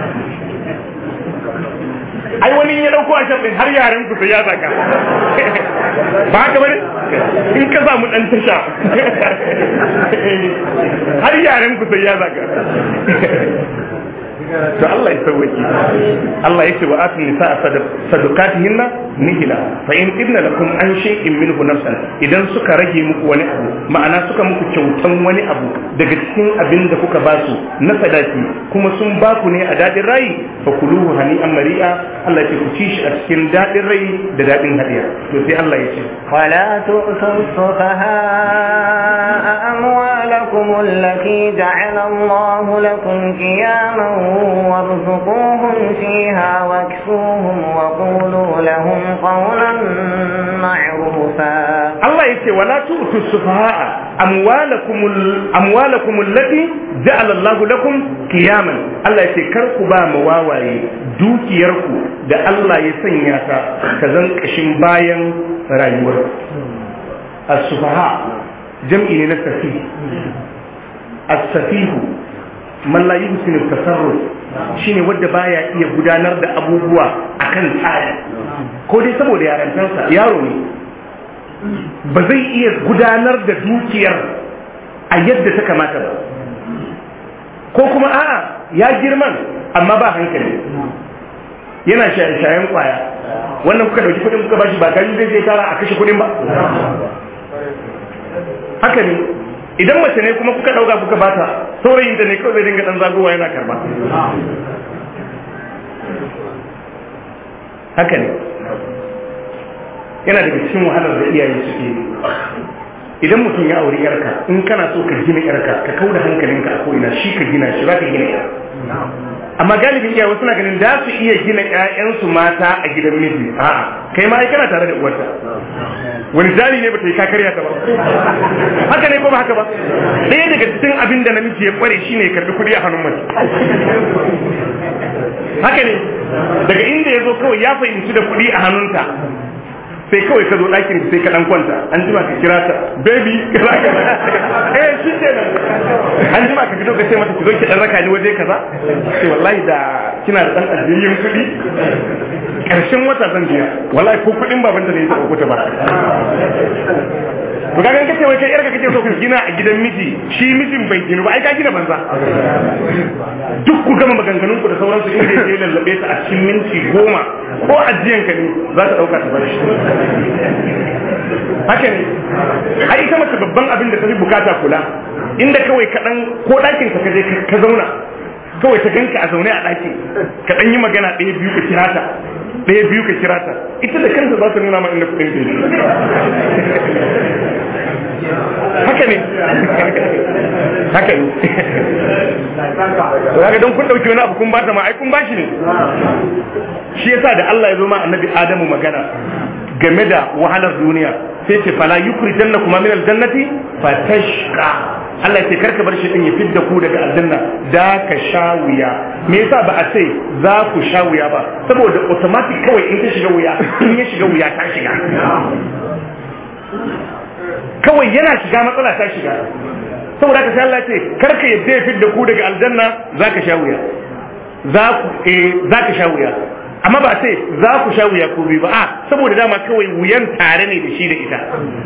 ai wani ya dauko a shan har yaren ku sai ya zaka ba haka bane in ka samu dan tasha har yaren ku sai ya zaka to Allah ya sauwaki Allah ya ce wa atun nisa sadaqatihinna nihila fa in ibna lakum an shay'in minhu nafsan idan suka rage muku wani abu ma'ana suka muku kyautan wani abu daga cikin abin da kuka ba su na sadaki kuma sun ba ku ne a dadin rai fa kuluhu hani an mari'a Allah ya ce ku ci shi a cikin dadin rai da dadin hadiya to sai Allah ya ce ولا تؤتوا السفهاء أموالكم التي جعل الله لكم قياما وارزقوهم فيها واكسوهم وقولوا لهم قولا معروفا Allah ya ce wala tu'tu sufaha'a amwalakum amwalakum allati ja'ala Allah lakum qiyaman Allah ya ce kar ku ba mu wawaye dukiyarku da Allah ya sanya ta ta zan kashin bayan rayuwar as-sufaha jam'i ne na safi as-safihu man la yuhsinu tasarruf shine wanda baya iya gudanar da abubuwa akan tsari ko dai saboda yarantansa yaro ne ba zai iya gudanar da dukiyar a yadda ta kamata ba ko kuma a'a ya girman amma ba hankali yana shayen kwaya wannan kuka dauki kudin kuka bashi ba gani zai zai tara a kashe kudin ba haka ne idan mace ne kuma kuka dauka kuka bata saurayin da ne kawai zai dinga dan zagowa yana karba haka ne yana daga cikin wahalar da iyaye suke idan mutum ya auri yarka in kana so ka gina yarka ka kauda hankalinka a ko'ina shi ka gina shi za ka gina yar amma galibin iyaye suna ganin da su iya gina ƴaƴansu mata a gidan miji a'a kai ma ai kana tare da uwarta wani jari ne bata yi ka karya ta ba haka ne ko ba haka ba ɗaya daga cikin abin da namiji ya kware shine ya karbi kuɗi a hannun mace haka ne daga inda ya zo kawai ya fahimci da kuɗi a hannunta sai kawai ka zo ɗakin sai ka ɗan kwanta an jima ka kira ta baby kaza kaza eh shi ke nan an jima ka fito ka ce mata ki zo ki ɗan raka ni waje kaza sai wallahi da kina da ɗan ajiyayyen kuɗi ƙarshen wata zan biya wallahi ko kuɗin baban da ne ta ɗauko ta ba to kaga kace wai kai yarka kace so ku gina a gidan miji shi mijin bai gina ba ai ka gina banza duk ku gama maganganun ku da sauransu inda yake lallabe ta a cikin minti goma ko ajiyan ka ne za ta dauka ta bar shi haka ne ai ita mace babban abin da ta fi bukata kula inda kawai ka dan ko dakin ka kaje ka zauna kawai ta ganka a zaune a daki ka dan yi magana ɗaya biyu ka kira ta ɗaya biyu ka kira ta ita da kanta za ta nuna ma inda kuɗin haka ne haka ne to don kun dauki wani abu kun bata ma ai kun bashi ne shi yasa da Allah ya zo ma annabi Adamu magana game da wahalar duniya sai ce fala yukrijanna kuma min aljannati fatashqa Allah ya ce karka bar shi din ya fidda ku daga aljanna da ka sha wuya me yasa ba a ce za ku sha wuya ba saboda automatic kawai in ka shiga wuya in ya shiga wuya ta shiga kawai yana shiga matsala ta shiga saboda haka sai Allah ya ce karka yadda ya fidda ku daga aljanna za ka sha wuya za ku eh za ka sha wuya amma ba sai za ku sha wuya ko biyu ba a saboda dama kawai wuyan tare ne da shi da ita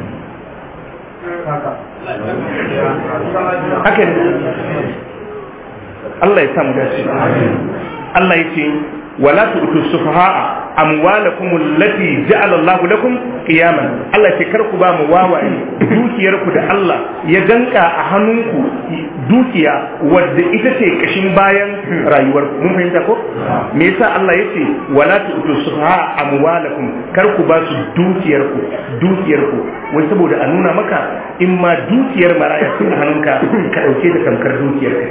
haka ne Allah ya samu dace Allah ya ce wala tu'tu sufaha'a amwalakum allati ja'ala Allah lakum qiyaman Allah ce kar ku ba mu wawaye dukiyar ku da Allah ya danka a hannunku dukiya wadda ita ce kashin bayan rayuwar ku mun fahimta ko me yasa Allah yace wala tu'tu sufaha'a amwalakum kar ku ba su dukiyar ku dukiyar ku wai saboda a nuna maka in ma dukiyar maraya sun hannunka ka dauke da tamkar dukiyar ka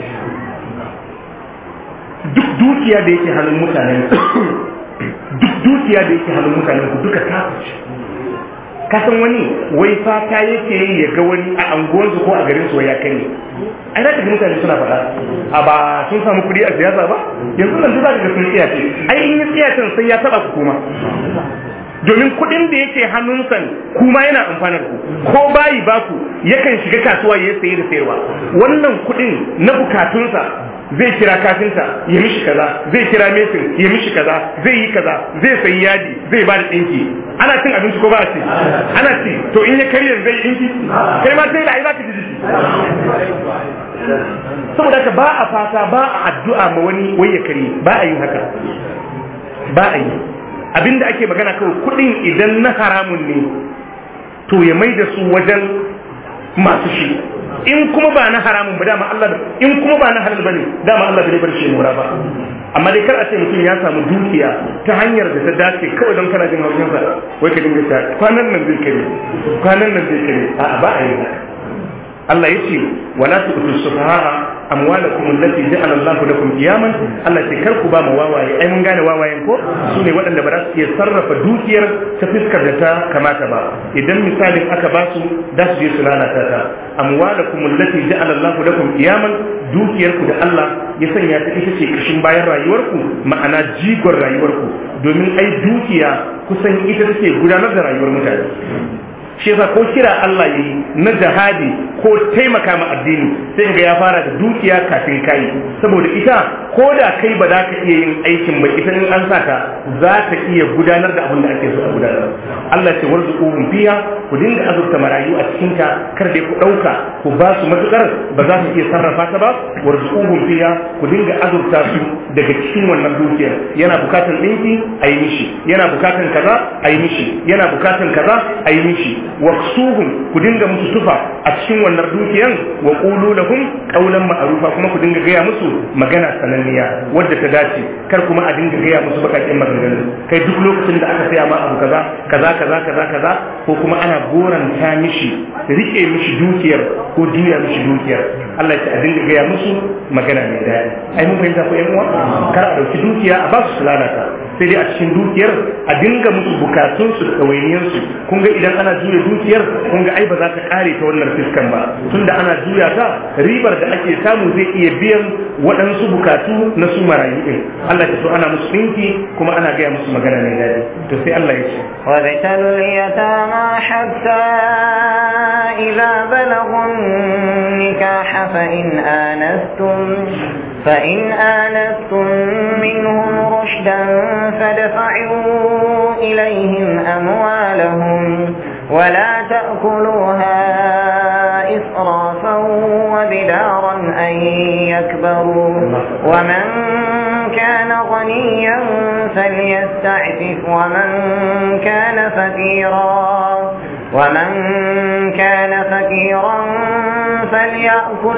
duk dukiya da yake hannun mutanen duk dukiya da yake hannun mutanen ku duka ta ka san wani wai fata yake yi ya ga wani a anguwansu ko a garin su ya kai ai za ka ga mutane suna faɗa a ba sun samu kuɗi a siyasa ba yanzu nan za ka ga sun tsiyace ai in yi tsiyacen sai ya taɓa ku kuma domin kuɗin da yake hannunsa kuma yana amfanar ku ko bayi baku yakan shiga kasuwa ya sayi da sayarwa wannan kuɗin na bukatunsa zai kira kafinta ya mishi kaza zai kira mesin ya mishi kaza zai yi kaza zai sayi yadi zai ba da ɗinki ana cin abinci ko ba a ci ana ci to in ya karya zai ɗinki kai ma sai da ai za ka ji jiki saboda haka ba a fata ba a addu'a ma wani wai ya kare ba a yi haka ba a yi abinda ake magana kawai kudin idan na haramun ne to ya mai da su wajen masu shi in kuma ba na haramun ba dama Allah in kuma ba na halal bane dama Allah bai bar shi mura ba amma dai kar a ce mutum ya samu dukiya ta hanyar da ta dace kawai don kana jin haushin sa wai ka dinga ta kwanan nan zai kare kwanan nan zai kare a'a ba a yi haka Allah ya ce wala tu'tu sufaha amwalakum allati ja'ala Allahu lakum qiyaman Allah ce kar ku ba mu wawaye ai mun gane wawayen ko sune waɗanda ba za su iya sarrafa dukiyar ta fiskar da ta kamata ba idan misalin aka ba su da su je su lalata ta amwalakum allati ja'ala Allahu lakum qiyaman dukiyar ku da Allah ya sanya ta ita ce kashin bayan rayuwarku ma'ana jigon rayuwarku domin ai dukiya kusan ita take gudanar da rayuwar mutane shi yasa ko kira Allah yi na jihadi ko taimaka ma addini sai ga ya fara da dukiya kafin kai saboda ita ko da kai ba za ka iya yin aikin ba ita in an sa ta za ta iya gudanar da abin da ake so a gudanar Allah ce warzuquhum fiha ku dinga azurta marayu a cikin ta kar dai ku dauka ku ba su matukar ba za su iya sarrafa ta ba warzuquhum fiha ku dinga azurta su daga cikin wannan dukiyar yana bukatan dinki a yi mishi yana bukatan kaza a yi mishi yana bukatan kaza a yi mishi waqsuhum ku dinga musu tufa a cikin wannan dukiyan wa qulu lahum qawlan ma'rufa kuma ku dinga gaya musu magana sananniya wadda ta dace kar kuma a dinga gaya musu bakakin maganganu kai duk lokacin da aka saya ma abu kaza kaza kaza kaza kaza ko kuma ana goranta mishi rike mishi dukiyar ko juya mishi dukiyar Allah ya a dinga gaya musu magana mai daɗi ai mun fahimta ko yan uwa kar a dauki dukiya a ba su lalata sai dai a cikin dukiyar a dinga musu bukatunsu da ɗawainiyarsu kun ga idan ana juya dukiyar kun ga ai ba za ta kare ta wannan fiskan ba tunda ana juya ta ribar da ake samu zai iya biyan waɗansu bukatu na su marayu ɗin Allah ya so ana musu ɗinki kuma ana gaya musu magana mai daɗi to sai Allah ya ce وابتلوا اليتامى حتى إذا بلغوا النكاح فإن آنستم فإن آنستم منهم رشدا فدفعوا إليهم أموالهم ولا تأكلوها إسرافا وبدارا أن يكبروا ومن كان غنيا فليستعفف ومن كان فقيرا ومن كان فقيرا فليأكل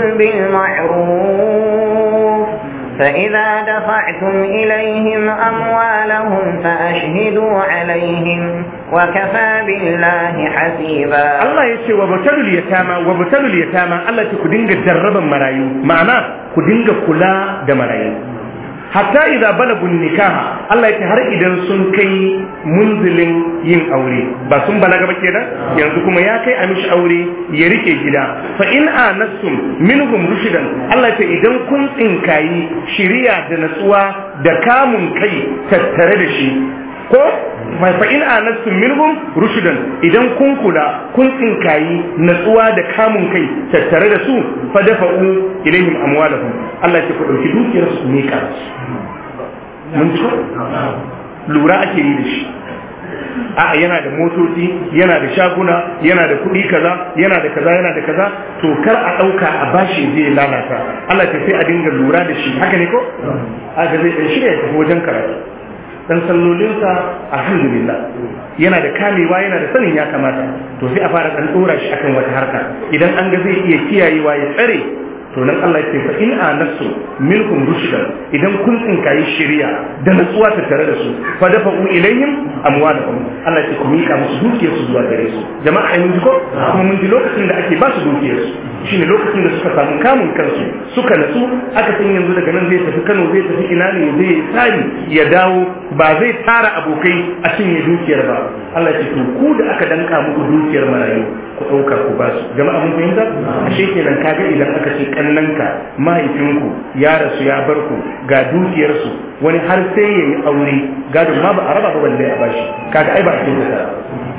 بالمعروف فإذا دفعتم إليهم أموالهم فأشهدوا عليهم وكفى بالله حسيبا Allah ya ce wa batalul yatama wa batalul yatama Allah ce ku dinga jarraban marayu ma'ana ku dinga kula da marayu hatta idza balagun nikaha Allah yake har idan sun kai munzilin yin aure ba sun balaga ba kenan yanzu kuma ya kai a mishi aure ya rike gida fa in anastum minhum rushdan Allah yake idan kun tsinkayi shiriya da natsuwa da kamun kai tattare da shi ko fa in anastum minhum rushdan idan kun kula kun tsinkayi natsuwa da kamun kai tattare da su fa dafa'u ilaihim amwalahum Allah ya ku dauki dukiyar su ne ka mun ji lura ake yi da shi a yana da motoci yana da shaguna yana da kuɗi kaza yana da kaza yana da kaza to kar a ɗauka a bashi zai lalata Allah ta sai a dinga lura da shi haka ne ko haka zai ɗan shirya ya tafi wajen karatu dan sallolinsa alhamdulillah yana da kamewa yana da sanin ya kamata to sai a fara dan dora shi akan wata harka idan an ga zai iya kiyayewa ya tsare to nan Allah ya ce fa in anasu minkum rushdan idan kun tsinkayi shari'a da natsuwa ta tare da su fa dafa u ilayhim amwalahum Allah ya ce ku mika musu dukiyar su zuwa gare su jama'a ai mun ji ko kuma mun ji lokacin da ake ba su dukiyar su shine lokacin da suka samu kamun kansu suka natsu aka san yanzu daga nan zai tafi Kano zai tafi ina ne zai tsari ya dawo ba zai tara abokai a cinye dukiyar ba Allah ya ce to ku da aka danka muku dukiyar marayu ku ɗauka ku ba su jama'a mun fahimta ashe kenan kaga idan aka ce kannanka mahaifinku ya rasu ya bar ku ga dukiyarsu wani har sai ya yi aure gado ma ba a raba ba balle a bashi kaga ai ba a kinta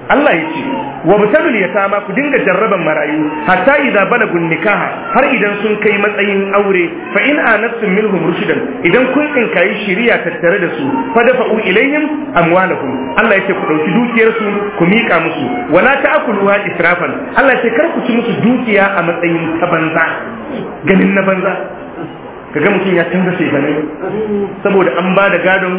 Allah ya ce wa butalul yatama ku dinga jarraban marayu hatta idza balagun nikaha har idan sun kai matsayin aure fa in anastum minhum rushdan idan kun tsinkayi shiriya tattare da su fa dafa'u ilayhim amwalahum Allah ya ce ku dauki dukiyar su ku mika musu wala ta'kuluha israfan Allah ya ce kar ku ci musu dukiya a matsayin ta banza ganin na banza kaga mutum ya canza shekanai saboda an ba da gadon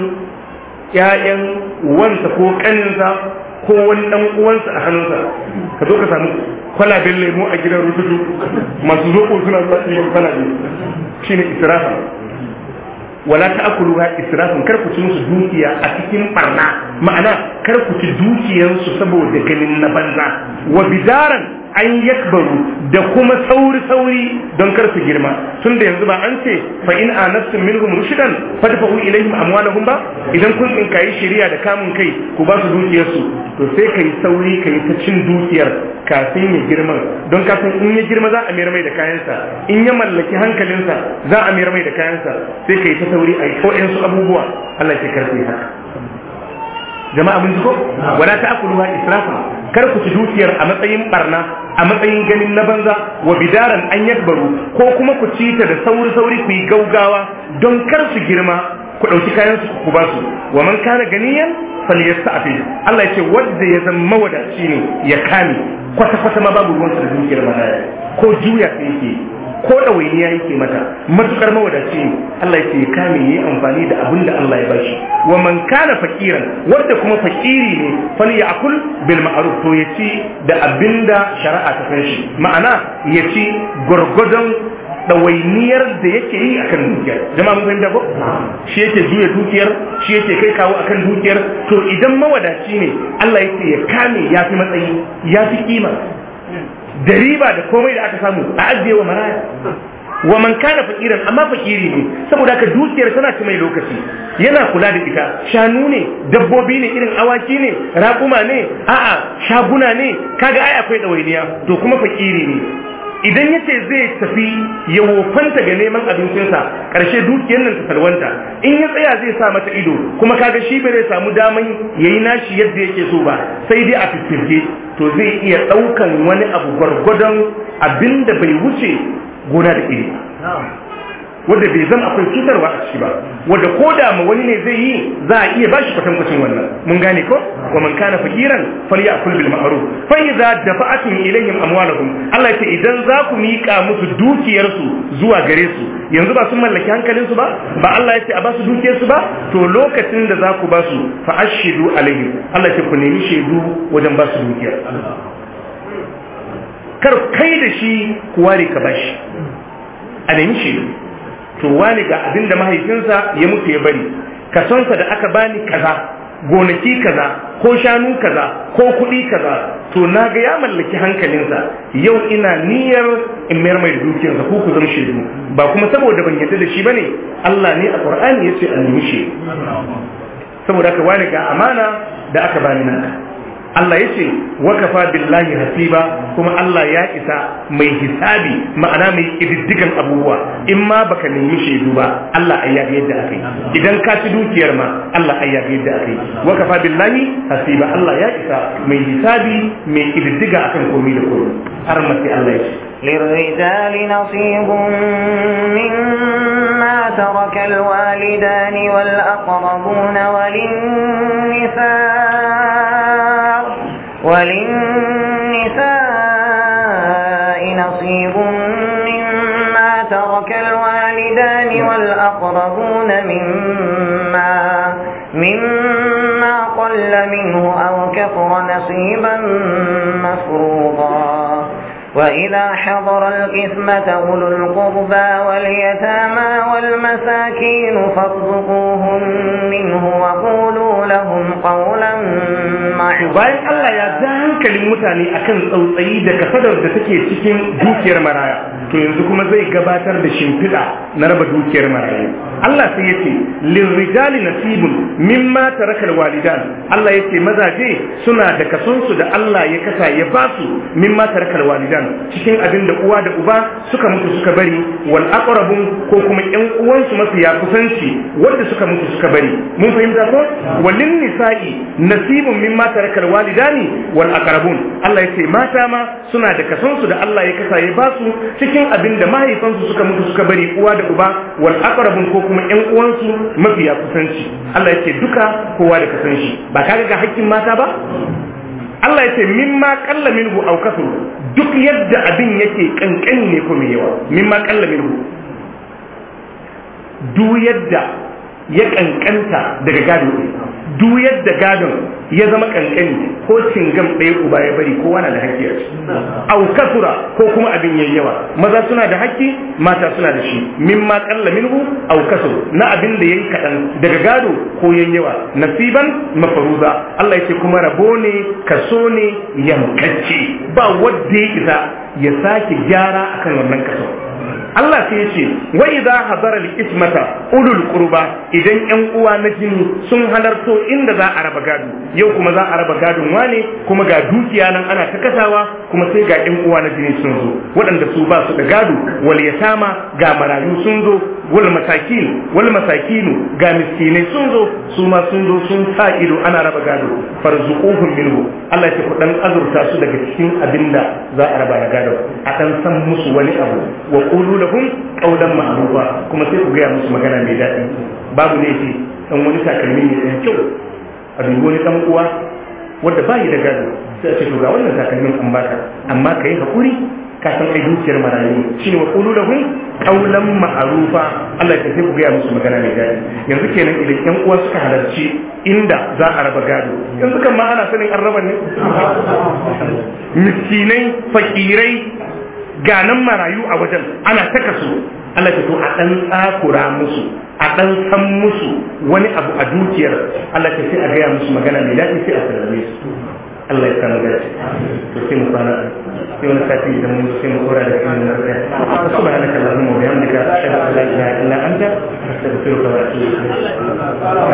ƴaƴan wansa ko kaninsa ko wani dan uwansa a hannunsa ka zo ka samu kwalaben lemo a gidan rututu masu zoɓo suna zuwa ɗiban kwalabe shine israfa wala ta'kuluha israfin kar ku ci musu dukiya a cikin barna ma'ana kar ku ci dukiyansu saboda ganin na banza wa bidaran an yakbaru da kuma sauri sauri don kar su girma tun da yanzu ba an ce fa in anastum minhum rushdan fadfa'u ilaihim amwalahum ba idan kun tsinkayi shari'a da kamun kai ku ba su dukiyarsu to sai kai sauri kai ta cin dukiyar kafin ya girma don kafin in ya girma za a mayar mai da kayansa in ya mallaki hankalinsa za a mayar mai da kayansa sai kai ta sauri a yi su abubuwa Allah ke karfe haka jama'a mun ji ko wala ta'kuluha israfan kar ku ci dukiyar a matsayin barna a matsayin ganin na banza wa bidaran an yakbaru ko kuma ku ci ta da sauri sauri ku yi gaugawa don kar su girma ku ɗauki kayan su ku ba su wa man kana ganiyan falyasta'fi Allah ya ce wanda ya zama mawadaci ne ya kame kwata kwata ma babu ruwansa da dukiyar maraya ko juya ta yake ko ɗawainiya yake mata matukar mawadaci ne Allah ya ce ya kame yi amfani da abin da Allah ya bashi wa man kana fakiran wanda kuma fakiri ne fal ya'kul bil ma'ruf to ya ci da abin da shari'a ta san shi ma'ana ya ci gwargwadon ɗawainiyar da yake yi akan dukiyar jama'a mun fahimta ko shi yake juya dukiyar shi yake kai kawo akan dukiyar to idan mawadaci ne Allah yake ya kame ya fi matsayi ya fi kima da riba da komai da aka samu a ajiye wa maraya wa man kana fakiran amma fakiri ne saboda haka dukiyar tana ci mai lokaci yana kula da ita shanu ne dabbobi ne irin awaki ne raƙuma ne a'a shaguna ne kaga ai akwai ɗawainiya to kuma fakiri ne idan ya ce zai tafi ya wofanta ga neman abincinsa ƙarshe dukiyar nan ta salwanta in ya tsaya zai sa mata ido kuma kaga shi bai zai samu daman ya yi nashi yadda yake so ba sai dai a fiffirge to zai iya ɗaukan wani abu gwargwadon abin da bai wuce gona da iri wanda bai zama akwai cutarwa a ciki ba wanda ko da ma wani ne zai yi za a iya bashi kwatankwacin wannan mun gane ko wa man kana fakiran falyakul bil ma'ruf fa idza dafa'atum ilayhim amwalahum Allah ce idan za ku mika musu dukiyar su zuwa gare su yanzu ba sun mallaki hankalin su ba ba Allah ya ce a ba su dukiyar su ba to lokacin da za ku ba su fa ashidu alaihim Allah ce ku nemi shaidu wajen ba su dukiyar kar kai da shi ku ware ka bashi a nemi shaidu to wani ga abin da mahaifinsa ya mutu ya bari kasonsa da aka bani kaza gonaki kaza ko shanu kaza ko kuɗi kaza to na ga ya mallaki hankalinsa yau ina niyyar in mayar mai dukiyarsa ko ku zama shaidu ba kuma saboda ban yarda da shi bane Allah ne a Qur'ani yace an nemi shi saboda haka wani ga amana da aka bani nan Allah ya ce wakafa billahi hasiba kuma Allah ya isa mai hisabi ma'ana mai ƙididdigan abubuwa in ma baka nemi shaidu ba Allah ai ya yadda aka yi idan ka ci dukiyar ma Allah ai ya yadda aka yi wakafa billahi hasiba Allah ya isa mai hisabi mai ƙididdiga akan komai da komai har mace Allah ya ce للرجال نصيب مما ترك الوالدان والأقربون وللنساء وللنساء نصيب مما ترك الوالدان والأقربون مما مما قل منه أو كثر نصيبا مفروضا وإذا حضر القسمة أولو القربى واليتامى والمساكين فارزقوهم منه وقولوا لهم قولا bayan Allah ya ja hankalin mutane akan tsautsayi da kasadar da take cikin dukiyar maraya to yanzu kuma zai gabatar da shimfiɗa na raba dukiyar maraya Allah sai ya ce lirrijali nasibun mimma tarakal walidan Allah ya ce mazaje suna da kasonsu da Allah ya kasa ya ba su mimma tarakal walidan cikin abin da uwa da uba suka mutu suka bari wal aqrabun ko kuma ƴan uwansu mafiya kusanci wanda suka mutu suka bari mun fahimta ko walin nisa'i nasibun mimma tarakal walidani wal aqrabun Allah yace mata ma suna da kason su da Allah ya kasa ya ba su cikin abin da mahaifansu suka mutu suka bari uwa da uba wal aqrabun ko kuma ƴan uwansu mafiya kusanci Allah yace duka kowa da kasan shi ba kaga ga hakkin mata ba Allah yace mimma qalla minhu aw kasur duk yadda abin yake kankani ne ko mai yawa mimma qalla minhu duk yadda ya kankanta daga gado duk yadda gadon ya zama kankani ko cingam ɗaya uba ya bari kowa na da haƙƙi a ciki au kasura ko kuma abin yayi yawa maza suna da haƙƙi mata suna da shi mimma qalla minhu au kasur na abin da yayi kaɗan daga gado ko yayi yawa nasiban mafaruza Allah yake kuma rabo ne kaso ne yankacce ba wanda ya isa ya sake gyara akan wannan kaso Allah sai ya ce wa idza hadara al-ismata ulul qurba idan yan uwa na jini sun halarto inda za a raba gado yau kuma za a raba gadon wane kuma ga dukiya nan ana ta kasawa kuma sai ga yan uwa na jini sun zo waɗanda su ba su da gado wal yatama ga marayu sun zo wal masakin wal masakinu ga miskinai sun zo su ma sun zo sun sa ido ana raba gado farzuquhum minhu Allah ya ce ku dan azurta su daga cikin abinda za a raba na gado a dan san musu wani abu wa qulu lahum qawlan ma'rufa kuma sai ku gaya musu magana mai daɗi babu laifi dan wani takalmi ne ɗan kyau a dubi wani dan uwa wanda ba yi da gado sai a ce to ga wannan takalmin an baka amma kai hakuri ka san ai dukiyar marayu shine wa qulu lahum qawlan ma'rufa Allah ya sai ku gaya musu magana mai daɗi yanzu kenan idan ƴan uwa suka halarci inda za a raba gado yanzu kan ma ana sanin an raba ne miskinai fakirai ganan marayu a wajen ana taka su Allah ta to a dan tsakura musu a dan san musu wani abu a dukiyar Allah ta sai a gaya musu magana mai daɗi sai a sallame su Allah ya samu dace to sai mu fara sai wani sati idan mun sai mu kora da kan nan da subhanaka allahumma wa bihamdika ashhadu an la ilaha illa anta astaghfiruka wa atubu ilayk